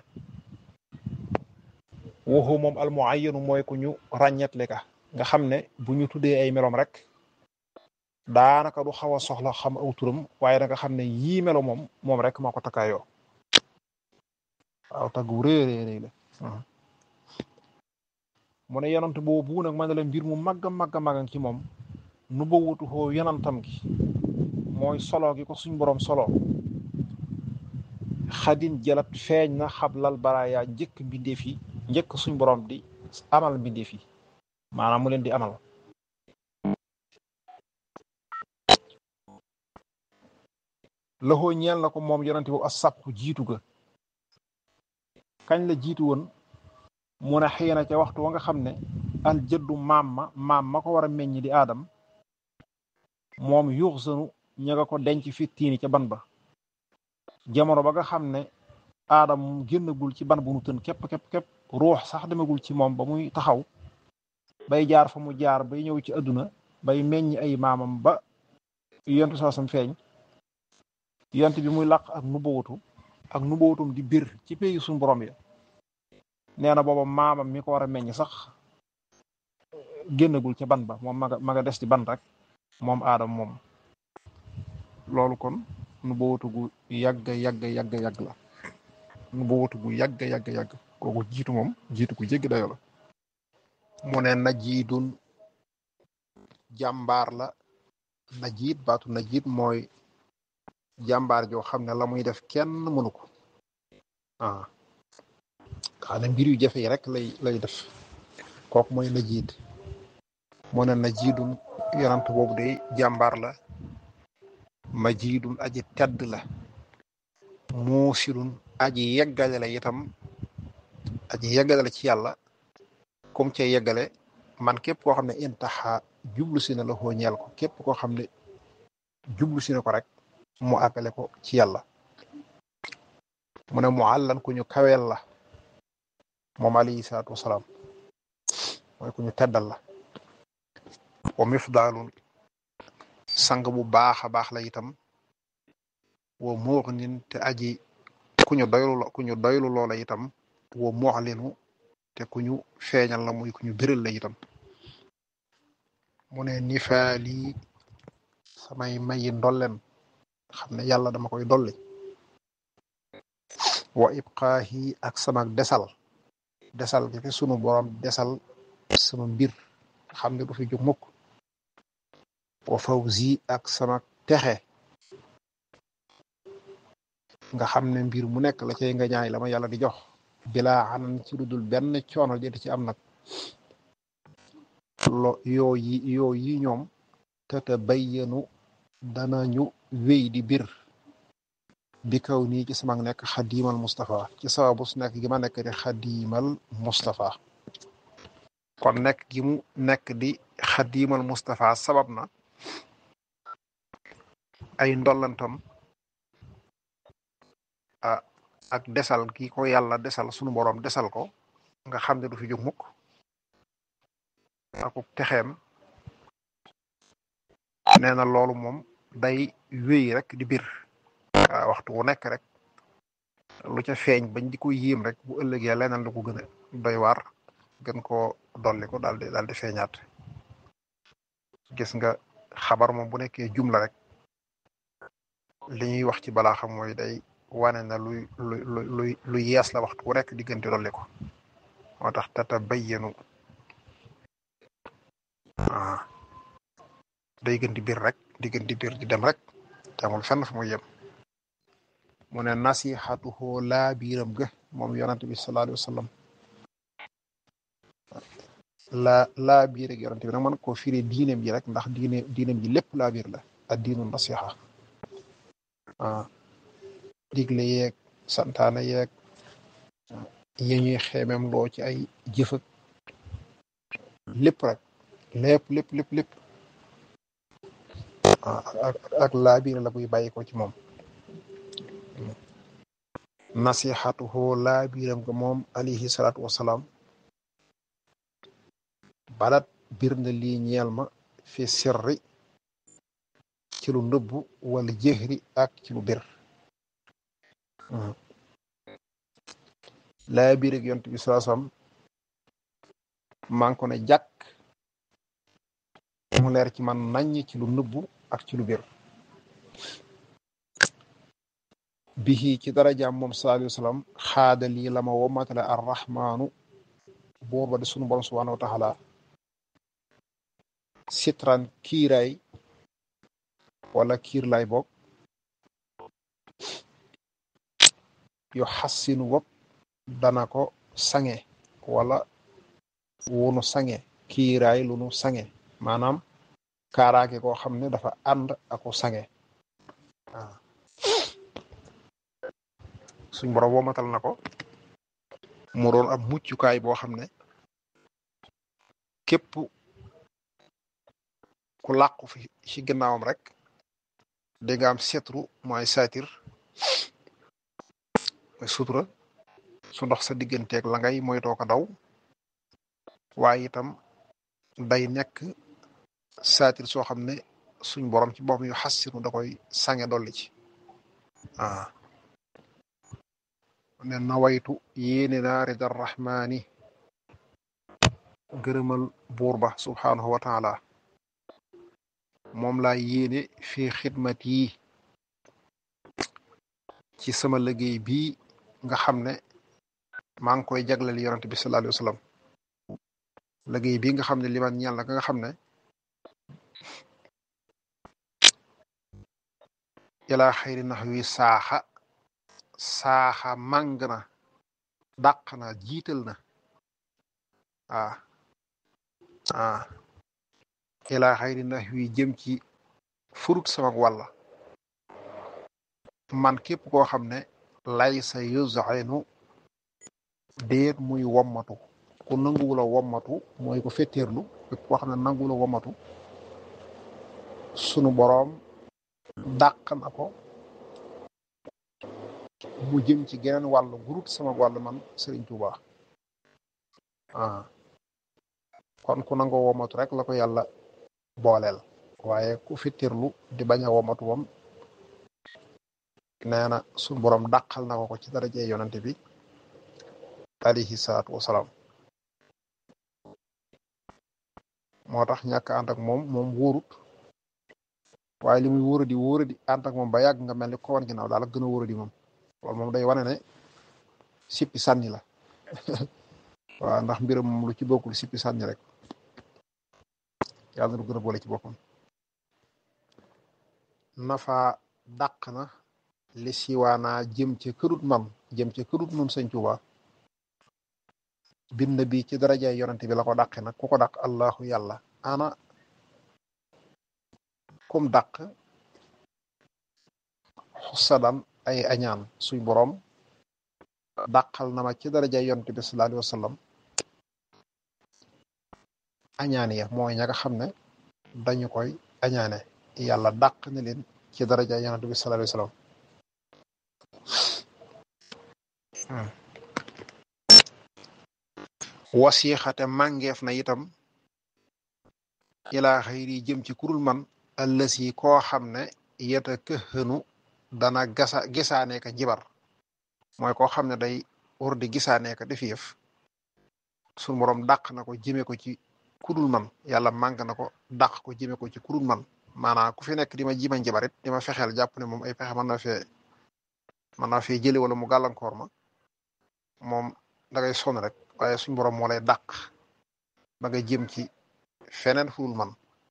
waxu moom al muayyanu mooy ku ñu ràññetle ka nga xam ne bu ñu tuddee ay melom rek daanaka du xaw a soxla xam aw turam waaye da nga xam ne yii melo moom moom rek moo ko takkaayoo waaw taggu réy réy la mu ne yonant boobu nag man la mbir mu màgg a màgg a màgg ci moom nu ba wutu xoo yonantam gi mooy solo gi ko suñ borom solo xadin jalat feeñ na xablal baraaya njëkk mbindeef yi njëkk suñ borom di amal mbindeef yi maanaam mu leen di amal loxoo ñeel na ko moom yonante boobu as sàppu jiitu ga kañ la jiitu woon mu ne xëy na ca waxtu wa nga xam ne al jëddu maam ma maam ma ko war a meññ di aadam moom yuux sanu ña nga ko denc fi tiini ca ban ba jamono ba nga xam ne aadam génnagul ci ban bu nu tën képp képp képp ruux sax demagul ci moom ba muy taxaw bay jaar fa mu jaar bay ñëw ci àdduna bay meññ ay maamam ba yontu soosam feeñ yont bi muy laq ak nubawatu ak nubawatum di bir ci pays suñu borom ya nee na booba maamam mi ko war a meññ sax génnagul ca ban ba moom maga maga des ci ban rek moom aadam moom loolu kon nubawatu gu yàgg yàgg yàgg yàgg la nubawatu gu yàgg yàgg yàgg kooku jiitu moom jiitu ku jéggi dayo la mu ne najiidun jàmbaar la najiid baatu najiid mooy jàmbaar joo xam ne la muy def kenn mënu ko ah xanaa mbir yu jafe yi rek lay lay def kooku mooy najiid mu ne najiidun yonant boobu de jàmbaar la majidun aji tedd la muusilun aji yeggale la itam aji yeggale la ci yàlla comme ca yeggale man képp koo xam ne intaxa jublu si na la xoo ñeel ko képp koo xam ne jublu si na ko rek mu àggale ko ci yàlla mu ne mu àllan ku ñu kaweel la moom alayhi salaatu wasalaam mooy ku ñu teddal la wa mifdaalun sang bu baax a baax la itam wa muxnin te aji ku ñu doylu ku ñu doylu loola itam wa muxlinu te ku ñu feeñal la muy ku ñu biral la itam mu ne nifaali samay mayi ndolleen xam ne yàlla dama koy dolli wa ibqaahi ak sama desal desal gi fi sunu borom desal sama mbir xam ne du fi jóg mukk wa fawzi ak sama texe nga xam ne mbir mu nekk la cay nga ñaay la ma yàlla di jox bilaa anan ci lu dul benn coono jëti ci am nag lo yoo yi yoo yi ñoom tata bayyanu danañu wéy di bir bi kaw nii ci sama nekk xadiimal Moustapha ci sababu su nekk gi ma nekk di xadiimal Moustapha kon nekk gi mu nekk di xadiimal Moustapha sabab na ay ndollantam ah ak desal gi ko yàlla desal sunu boroom desal ko nga xam ne du fi jóg mukk akuk texeem nee na loolu moom day wéy rek di bir waaw waxtu wu nekk rek lu ca feeñ bañ di ko yéem rek bu ëllëgee leneen lu ko gën a doy waar gën koo dolli ko daal di daal di feeñaat gis nga xabar moom bu nekkee jumla rek li ñuy wax ci balaa xam mooy day wane na luy luy luy lu yees la waxtu wu nekk diggante dolli ko moo tax tata bayyanu ah day gën di biir rek di gën di biir di dem rek te amul fenn fu muy yem mu ne nasihatuhu laa biiram ga moom yonante bi sallallahu alayhi wa sallam laa laa biir ak yonante bi nag man koo firi diineem ji rek ndax diine diineem ji lépp laa biir la ak diinu nasiha ah digle yeeg santaane yeeg yi ñuy xeemem loo ci ay jëfëg lépp rek lépp lépp lépp lépp ak ak laa biir la buy bàyyi ko ci moom nasihatuhu laa biiram ko moom alayhi salaatu wasalaam balat bir na lii ñeel ma fi sirri ci lu nëbbu wala jëhri ak ci lu bir laa biir ak yont bi salaa salaam maa ngi ko ne jàkk mu leer ci man naññ ci lu nëbbu ak ci lu bir bihi ci darajaam moom sallallahu alayhi wa sallam xaada lii la ma womatale arrahmaanu buur ba di sunu borom subhanahu wa taala sitran kiiraay wala kiir lay boog yu xassinu bopp dana ko sange wala wunu sange kiiraay lu nu sange maanaam kaaraange koo xam ne dafa ànd ako sange waaw suñ borom womatal na ko mu doon ab muccukaay boo xam ne képp ku làqu fi ci ginnaawam rek di nga am setru mooy saatir mooy sutura su ndox sa digganteeg la ngay moytoo ko daw waaye itam day nekk saatir soo xam ne suñ borom ci boppam yu xassinu da koy sange dolli ci ah ne nawaytu yéene naa ridar rahmaani gërëmal buur ba subhaanahu wa taala moom laa yéene fi xidmat yi ci sama liggéey bii nga xam ne maa ngi koy jagleel yonent bi sallallahu alayhi wa sallam liggéey bii nga xam ne liman ñeel na nga xam ne ilaa xayri nax wi saaxa saaxa màng na dàq na jiital na ah ah ilaa xayri nax wi jëm ci furut sama wàlla man képp koo xam ne lay sa yuzainu déet muy wommatu ku nanguwula wommatu mooy ko fetteerlu képp koo xam ne nanguwula wommatu sunu boroom dàq na ko mu jëm ci geneen wàll gurut sama wàll man Sëriñ Tuuba ah kon ku nangoo womatu rek la ko yàlla booleel waaye ku fittirlu di bañ a womatu moom nee na suñu borom dàqal na ko ko ci daraje yonante bi alayhi salaatu wasalaam moo tax ñàkk ànd ak moom moom wóorut waaye li muy wóoradi wóoradi ànd ak moom ba yàgg nga mel ni ko wan ginnaaw daal ak gën a wóoradi moom loolu moom day wane ne sippi sànni la waaw ndax mbiram moom lu ci bokkul sippi sànni rek yàlla na du gën a boole ci boppam nafa dàq na li siwaanaa jëm ca kërut man jëm ca kërut nun sëñ Tuuba bind bi ci darajaay yonante bi la ko dàqe nag ku ko dàq allahu yàlla ana kum dàq xusadan ay añaan suñ boroom dàqal na ma ci darajaay yonante bi sallallahu alayhi wa sallam añaan ya mooy ña nga xam ne dañu koy añaane yàlla dàq na leen ci darajaay yonante bi sallallahu alayhi wa sallam wasiixate màngeef na itam ilaa xayri jëm ci kurul man ëllësi koo xam ne yeta këxënu dana gasa gisaane ka jibar mooy koo xam ne day war di gisaane ka def yëf suñu borom dàq na ko jëme ko ci kudul man yàlla mànk na ko dàq ko jëme ko ci kudul man maanaam ku fi nekk di ma jima njabarit di ma fexeel jàpp ne moom ay pexe mën na fee mën naa fee jële wala mu gàllankoor ma moom da ngay sonn rek waaye suñ borom moo lay dàq ba nga jëm ci feneen fudul man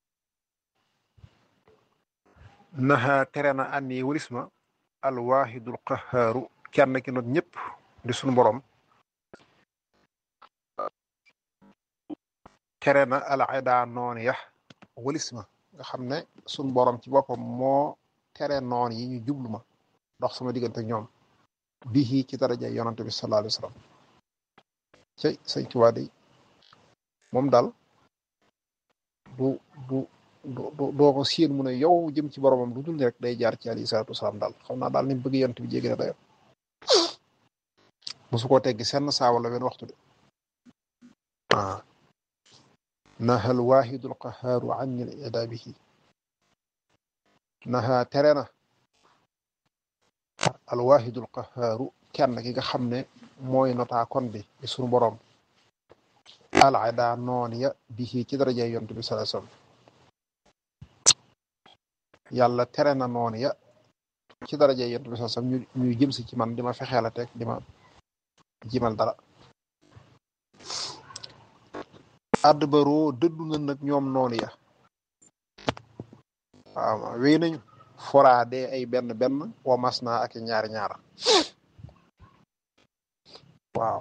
naxa tere na anni walis ma alwaahidul qahaaru kenn ki not ñëpp di suñu borom tere na alada noon ya walis ma nga xam ne suñu borom ci boppam moo tere noon yi ñu jublu ma dox sama diggante ak ñoom bii ci daraja yonante bi sallallahu alayhi wa sallam cey sëñ Tuubaa day moom daal du du du doo ko siin mu ne yow jëm ci boromam du dul rek day jaar ci alayhi salaatu wasalaam daal xam naa daal ni bëgg yonent bi jéggi na dayo musu koo teggi senn saa wala wenn waxtu de ah naha al waahidul qahaaru anni al idaabihi naha tere na al waahidul qahaaru kenn ki nga xam ne mooy notaa kon bi di sunu borom alada noon ya bihi ci darajay yonent bi sallallahu alayhi wasallam yàlla tere na noon ya ci darajay yonent bi sallallahu alayhi wasallam ñu ñuy jëm si ci man di ma fexeel a teg di ma jimal dara add baroo dëddu na nag ñoom noonu ya waaw wéy nañu foraade ay benn benn wa mas naa ak ñaari ñaara waaw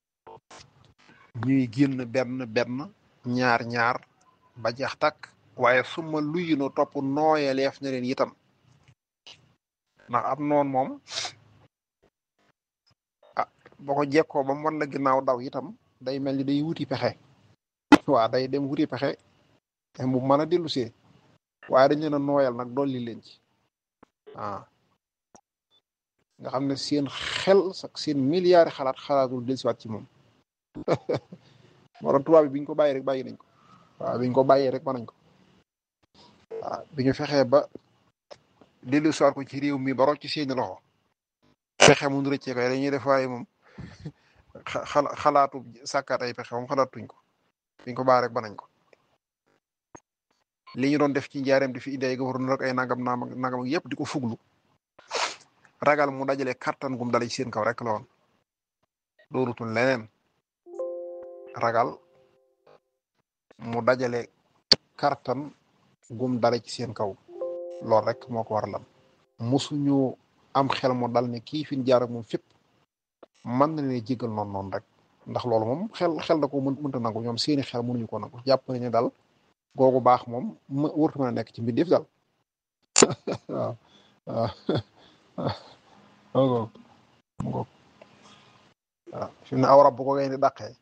ñuy génn benn benn ñaar ñaar ba jeex takk waaye suma luyino topp nooyeleef na leen itam ndax am noon moom ah boo ko jekkoo ba mu wan la ginnaaw daw itam day mel ni day wuti pexe waaw day dem wuti pexe mu mën a dellu see waaye dañ leen a nooyal nag dolli leen ci ah nga xam ne seen xel sax seen milliards xalaat xalaatul dellusiwaat ci moom moo tax tubaab bi biñ ko bàyyi rek bàyyi nañ ko waaw biñ ko bàyyee rek mën nañ ko waaw bi ñu fexee ba dellusiwaat ko ci réew mi ba rocc ci seeni loxo fexe mun rëccee koy dañuy def waaye moom xalaatu sàkkaat ay pexe moom xalaatuñ ko biñ ko bàyyi rek ba nañ ko li ñu doon def ci njaareem di fi indi ay gouverneur ak ay nangam nangam yëpp di ko fuglu ragal mu dajale kattan gum dale ci seen kaw rek la woon doorutul leneen ragal mu dajale kattan gum dale ci seen kaw loolu rek moo ko war lan musuñu am xel mu dal ne kii fi ñu jaar ak moom fépp mën na leen jégal noonu noonu rek ndax loolu moom xel xel da ko mën mënta nangu ñoom seeni xel mënuñu ko nangu jàpp nañu daal googu baax moom ma wërtu mën a nekk ci mbindeef daal waaw waaw waaw waaw fi mu ne aw rab bu ko ngay di dàqee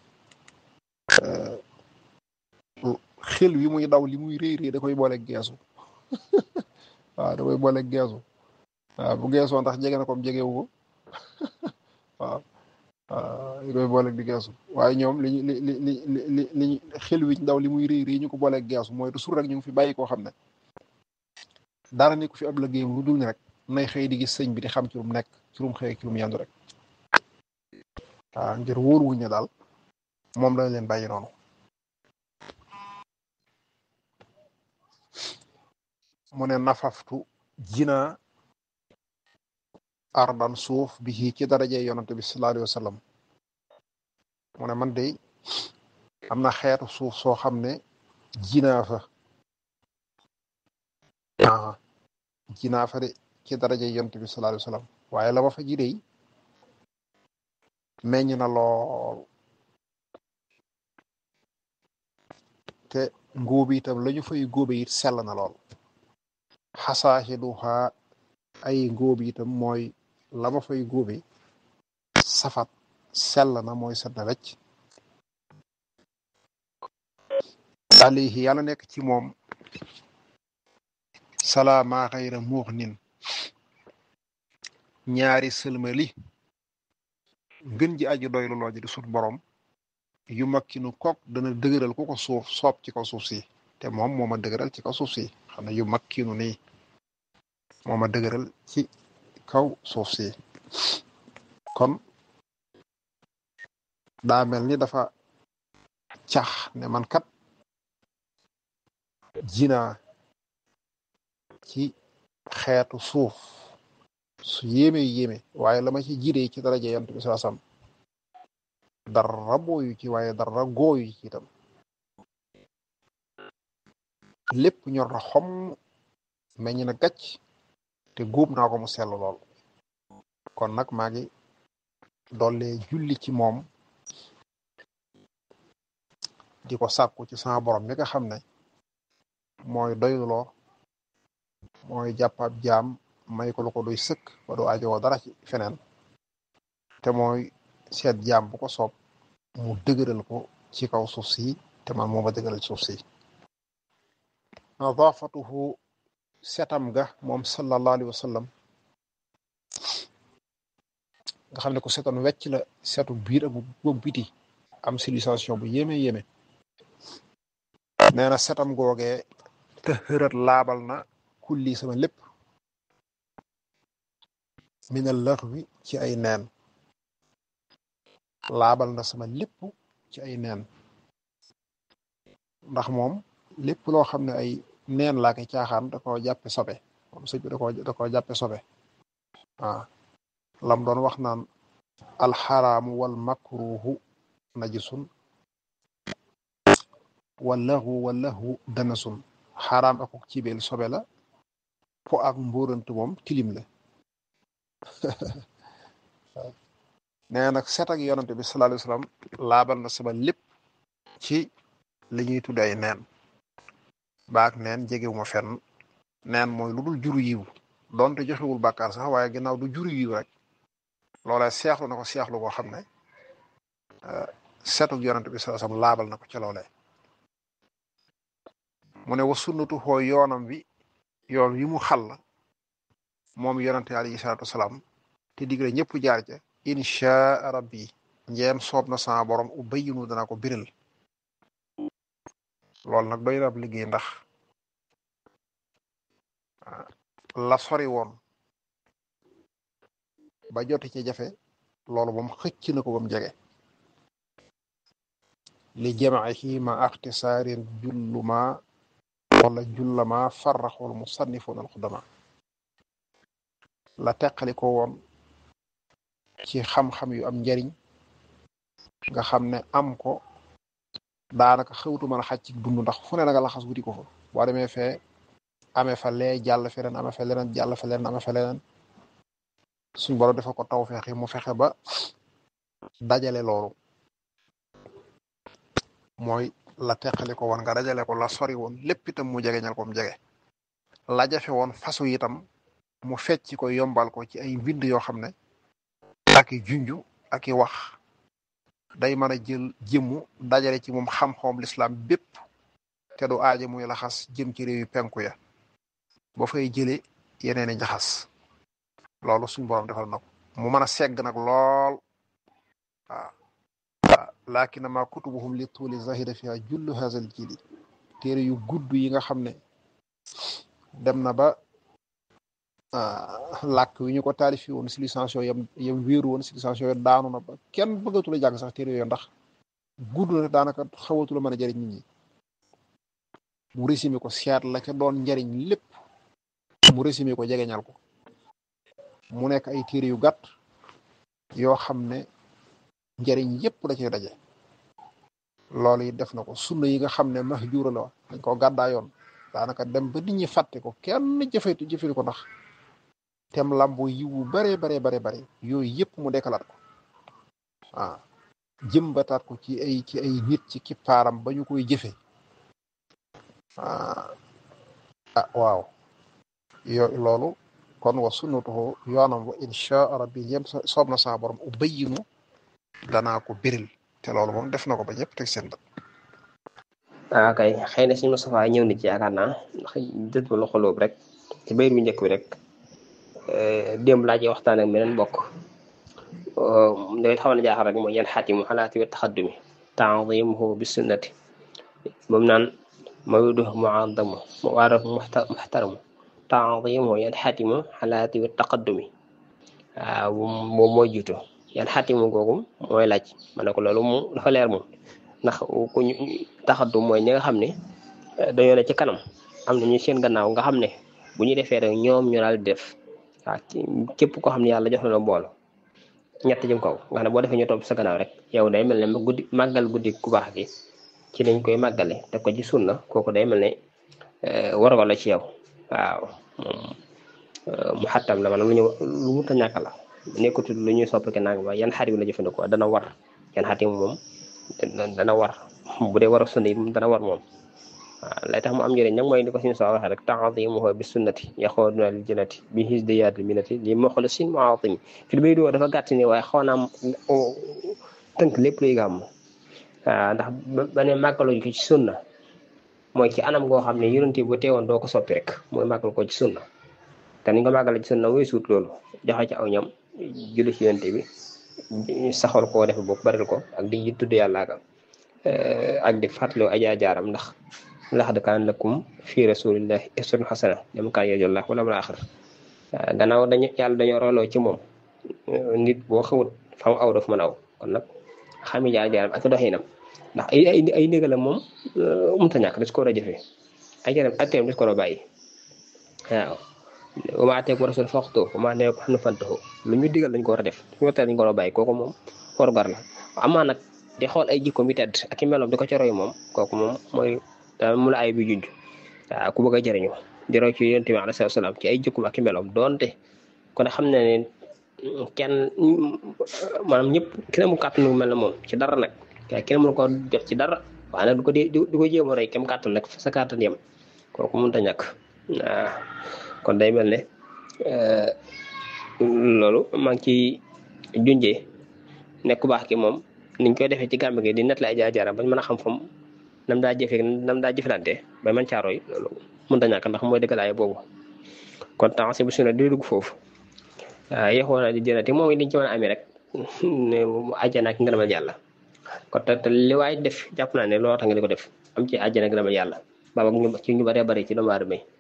xel wi muy daw li muy réy réy da koy boole geesu waaw da koy boole geesu waaw bu geesoo ndax jege na ko jegewu ko waaw waaw da koy boole di geesu waaye ñoom li li li li li li xel wi daw li muy réy réy ñu ko boole geesu mooy toujours rek ñu ngi fi bàyyi koo xam ne dara nekku fi ab liggéeyam lu dul ni rek nay xëy di gis sëñ bi di xam ci lu mu nekk ci lu mu xëy ci lu mu yendu rek waaw ngir wóor wuñ ne daal moom lañ leen bàyyi noonu mu ne nafaftu jina ardan suuf bi ci daraje yonante bi sallallahu alayhi wa sallam mu ne man de am na xeetu suuf soo xam ne jinaa fa aa jinaa fa de ci daraje yonante bi sallallahu alayhi wa sallam waaye la ma fa ji dey meññ na lool te ngóobi itam la ñu fay góobe it sell na lool xasaaxiduha ay ngóobi itam mooy la ma fay góobe safat sell na mooy set na wecc alayhi yàlla nekk ci moom salaama xayra muux nin ñaari sëlmali ngën ji aji doylu loo ji di sut borom yu makkinu kook dana dëgëral ku ko suuf soob ci kaw suuf si te moom moo ma dëgëral ci kaw suuf si xam ne yu makkinu nii moo ma dëgëral ci kaw suuf si kon daa mel ni dafa cax ne man kat jinaa ci xeetu suuf su yéeme yéeme waaye la ma ci jiree ci daraja yant bi saa sam dara booyu ci waaye dara gooyu ci itam lépp ñor na xom meññ na gàcc te góob naa ko mu sell lool kon nag maa ngi doole julli ci moom di ko sàkku ci sama borom mi nga xam ne mooy doyluloo mooy jàppab jaam may ko lu ko doy sëkk ba du ajowoo dara ci feneen te mooy seet jaam bu ko soob mu dëgëral ko ci kaw suuf si te man moo ma dëgëral ci suuf si nadaafatuhu setam ga moom sallallahu alayhi wa sallam nga xam ne ko setoon wecc la setu biir ak bu biti am civilisation bu yéeme yéeme nee na setam googee te xërat laabal na kulli sama lépp minal laxwi ci ay neen laabal na sama lépp ci ay neen ndax moom lépp loo xam ne ay neen laa koy caaxaan da koo jàppe sobe moom sëñ bi da koo da koo jàppe sobe waaw lam doon wax naan alxaraamu wal makruhu najisun wallahu wallahu danasun xaraam akuk cibeel sobe la po ak mbóorant moom tilim la nee nag set ak yonante bi sallallahu alayhi wasallam laabal na sama lépp ci li ñuy tudd ay neen baak neen jegewuma fenn neen mooy lu dul juru yiw donte joxewul bàkkaar sax waaye ginnaaw du juru yiw rek loolee seexlu na ko seexlu koo xam ne setuk yonante bi sallallahu alayhi wasallam laabal na ko ca loolee mu ne wa sunnatu xoo yoonam wi yoon wi mu xal moom yonante alayhi salaatu wasalaam te digle ñëpp jaar ca inchaa rabbi njeem soob na sama borom u bayyinu dana ko biral loolu nag doy na ab liggéey ndax la sori woon ba joti ci jafe loolu moom xëcc na ko bam jege li jamaihi ma axtisaarin julluma wala jullama farraxul musannifun alxudama la teqali ko woon ci xam-xam yu am njariñ nga xam ne am ko daanaka xewtu mën a xaj ci dund ndax fu ne na nga laxas wuti ko fa boo demee fee amee fa lee jàll feneen amee fa leneen jàll fa leneen amee fa leneen suñ borom dafa ko taw feexi mu fexe ba dajale loolu mooy la teqali ko woon nga dajale ko la sori woon lépp itam mu jegeñal ko mu jege la jafe woon fasu itam mu fecc ko yombal ko ci ay mbind yoo xam ne ak i junju ak i wax day mën a jël jëmmu dajale ci moom xam-xamam lislaam bépp te du aaja muy laxas jëm ci réew yi penku ya ba fay jële yeneen i njaxas loolu suñ borom defal na ko mu mën a segg nag lool waaw waaw laakina ma kutubuhum li tuuli zahida fiha jullu hazal jili téere yu gudd yi nga xam ne dem na ba làkk wi ñu ko taalifi woon civilisation yam yam wéeru woon civilisation yo daanu na ba kenn bëggatula jàng sax téere yooyu ndax gudd na daanaka xawatula mën a jëriñ nit ñi mu résumé ko seet la ca doon njariñ lépp mu résumé ko jegeñal ko mu nekk ay téere yu gàtt yoo xam ne njariñ yépp da cay daje loolu yi def na ko sunna yi nga xam ne mahjuura la dañ ko gàddaa yoon daanaka dem ba nit ñi fàtte ko kenn jëfetu jëfetu ko ndax tem lambo yiwu bare bare bare bare yooyu yëpp mu dekkalaat ko waaw jëmbataat ko ci ay ci ay nit ci kippaaram ba ñu koy jëfe ah waaw yo loolu kon wa sunnatuhu yoonam wa insha rabbi yem soob na saa borom u bayyinu danaa ko biril te loolu moom def na ko ba ñëpp teg seen bët ah kay xëy na suñu Moustapha ñëw na ci yaakaar naa ndax dët ba loxo loobu rek ci bayit bu njëkk bi rek démb laa ci waxtaan ak meneen bokk day xaw na jaaxal rek mooy yan xaatimu xalaati wa taxaddumi taadimuhu bi sunnati moom naan mawdu muadamu muwaaraf muxtaramu taadimuhu yan xaatimu xalaati wa taqaddumi waaw moom mooy jiitu yan xaatimu googu mooy laaj ma ne ko loolu mu dafa leer moom ndax ku ñu taxaddu mooy ñi nga xam ne dañoo ne ci kanam am na ñu seen gannaaw nga xam ne bu ñu defee rek ñoom ñu daal di def waaw képp koo xam ne yàlla jox na la mboolo ñett jëm kaw nga xam ne boo defee ñu topp sa gannaaw rek yow day mel ne guddi màggal guddi ku baax gi ci lañ koy màggale te ko ci sunna kooku day mel ne wargo la ci yow waaw moom mu xattam la maanaam lu ñu lu mu ta ñàkk la nekkutul lu ñuy soppike nang ba yan xarit la jëfandikoo dana war yan xarit moom dana war bu dee war a sunna yi dana war moom waaw lay tax mu am njëriñ nag mooy ni ko suñu soo waxee rek taadimuhu bi sunnati yaxooduna lil jannati bi hisdiyaati minati li muxlisin muatimi fi lu bay doo dafa gàtt ni waaye xaw naa tënk lépp luy gàmm waaw ndax ba ne màggaluñ ko ci sunna mooy ci anam goo xam ne yonent bu teewoon doo ko soppi rek mooy màggal ko ci sunna te niñ ko màggale ci sunna mooy suut loolu joxe ci aw ñam julli ci yonent bi saxal koo def bopp baril ko ak di tudd yàlla ak ak di fàttaloo ajaa jaaram ndax laqad kaana lakum fi rasulillahi uswatun hasana liman kaana yarju llaha wal yawmal aaxir gannaaw dañu yàlla dañoo rooloo ci moom nit boo xamut fa mu aw daf mën aw kon nag xami jaar jaaram ak doxinam ndax ay ay ay ndigalam moom mënut a ñàkk des ko war a jëfee ay jaram atteem des ko war a bàyyi waaw wa maa aateekum rasul faxuzuuhu wa maa nahaakum anhu fantahuu lu ñu digal lañ ko war a def su ñu dañ ko war a bàyyi kooku moom warugar la amaa nag di xool ay jikkoom yi tedd ak i meloom di ko ca roy moom kooku moom mooy daal mu la ay bi junj waaw ku bëgg a jëriñu di roy ci yonent bi alayhi salaam ci ay jikkoom ak i meloom doonte kon xam na ne kenn maanaam ñëpp kenn mu kàttan mel na moom ci dara nag waaye kenn mënu ko jot ci dara waaye nag du ko di du ko jéem a roy kem kàttan nag sa kàttan yem kooku mënut a ñàkk waaw kon day mel ne loolu maa ngi ciy junjee nekk ku baax ki moom niñ koy defee ci gàmb gi di net la ay jaar-jaaram bañ mën a xam fam nam daa jëfee nam daa jëflante ba man caaro yi loolu mënut a ñàkk ndax mooy dëggalaay boobu kon temps si bu sunna di dugg foofu waaw yexoon na di jënati moom it liñ ci mën a amee rek àjjana ak ngërëmal yàlla kon te li waay def jàpp naa ne looloo tax nga di ko def am ci àjjana ak ngërëmal yàlla baaba ñu ci ñu bëree bëri ci doomu aadama yi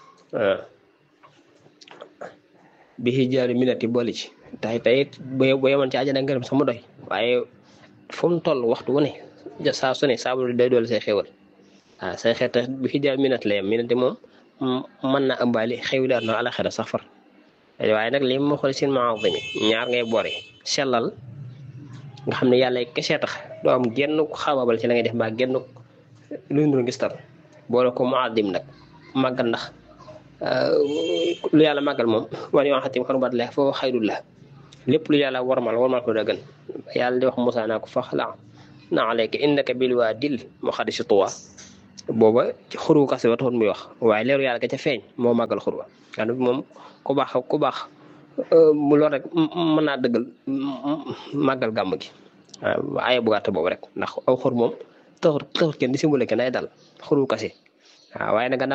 bi xijaari minati boole ci tay tey bu yemoon ci àjjana ngërëm sama doy waaye fu mu toll waxtu wu ne saa su ne saabu day doole say xewal waaw say xeet bi xijaari minat la yem minati moom mën na ëmbaali xew daal na alaxira sax far waaye nag li ma xool seen maazimi ñaar ngay boore sellal nga xam ne yàlla kese tax doo am genn xabaabal ci la ngay def mbaa genn lu ñu gis tal boole ko muaddim nag màggal ndax lu yàlla màggal moom wan yoo xatim xarubat la foo xayrul la lépp lu yàlla warmal warmal ko da gën yàlla di wax Moussa naa ko fax la na alayka innaka bil waadil muqaddasi tuwa booba ci xuru kase ba taxoon muy wax waaye leeru yàlla ga ca feeñ moo màggal xur wa xam moom ku baax ku baax mu lool rek mën naa dëggal màggal gàmm gi waaw aye bu gàtt boobu rek ndax aw xur moom taxut taxut kenn di simbule kenn ay dal xuru kase waaw waaye nag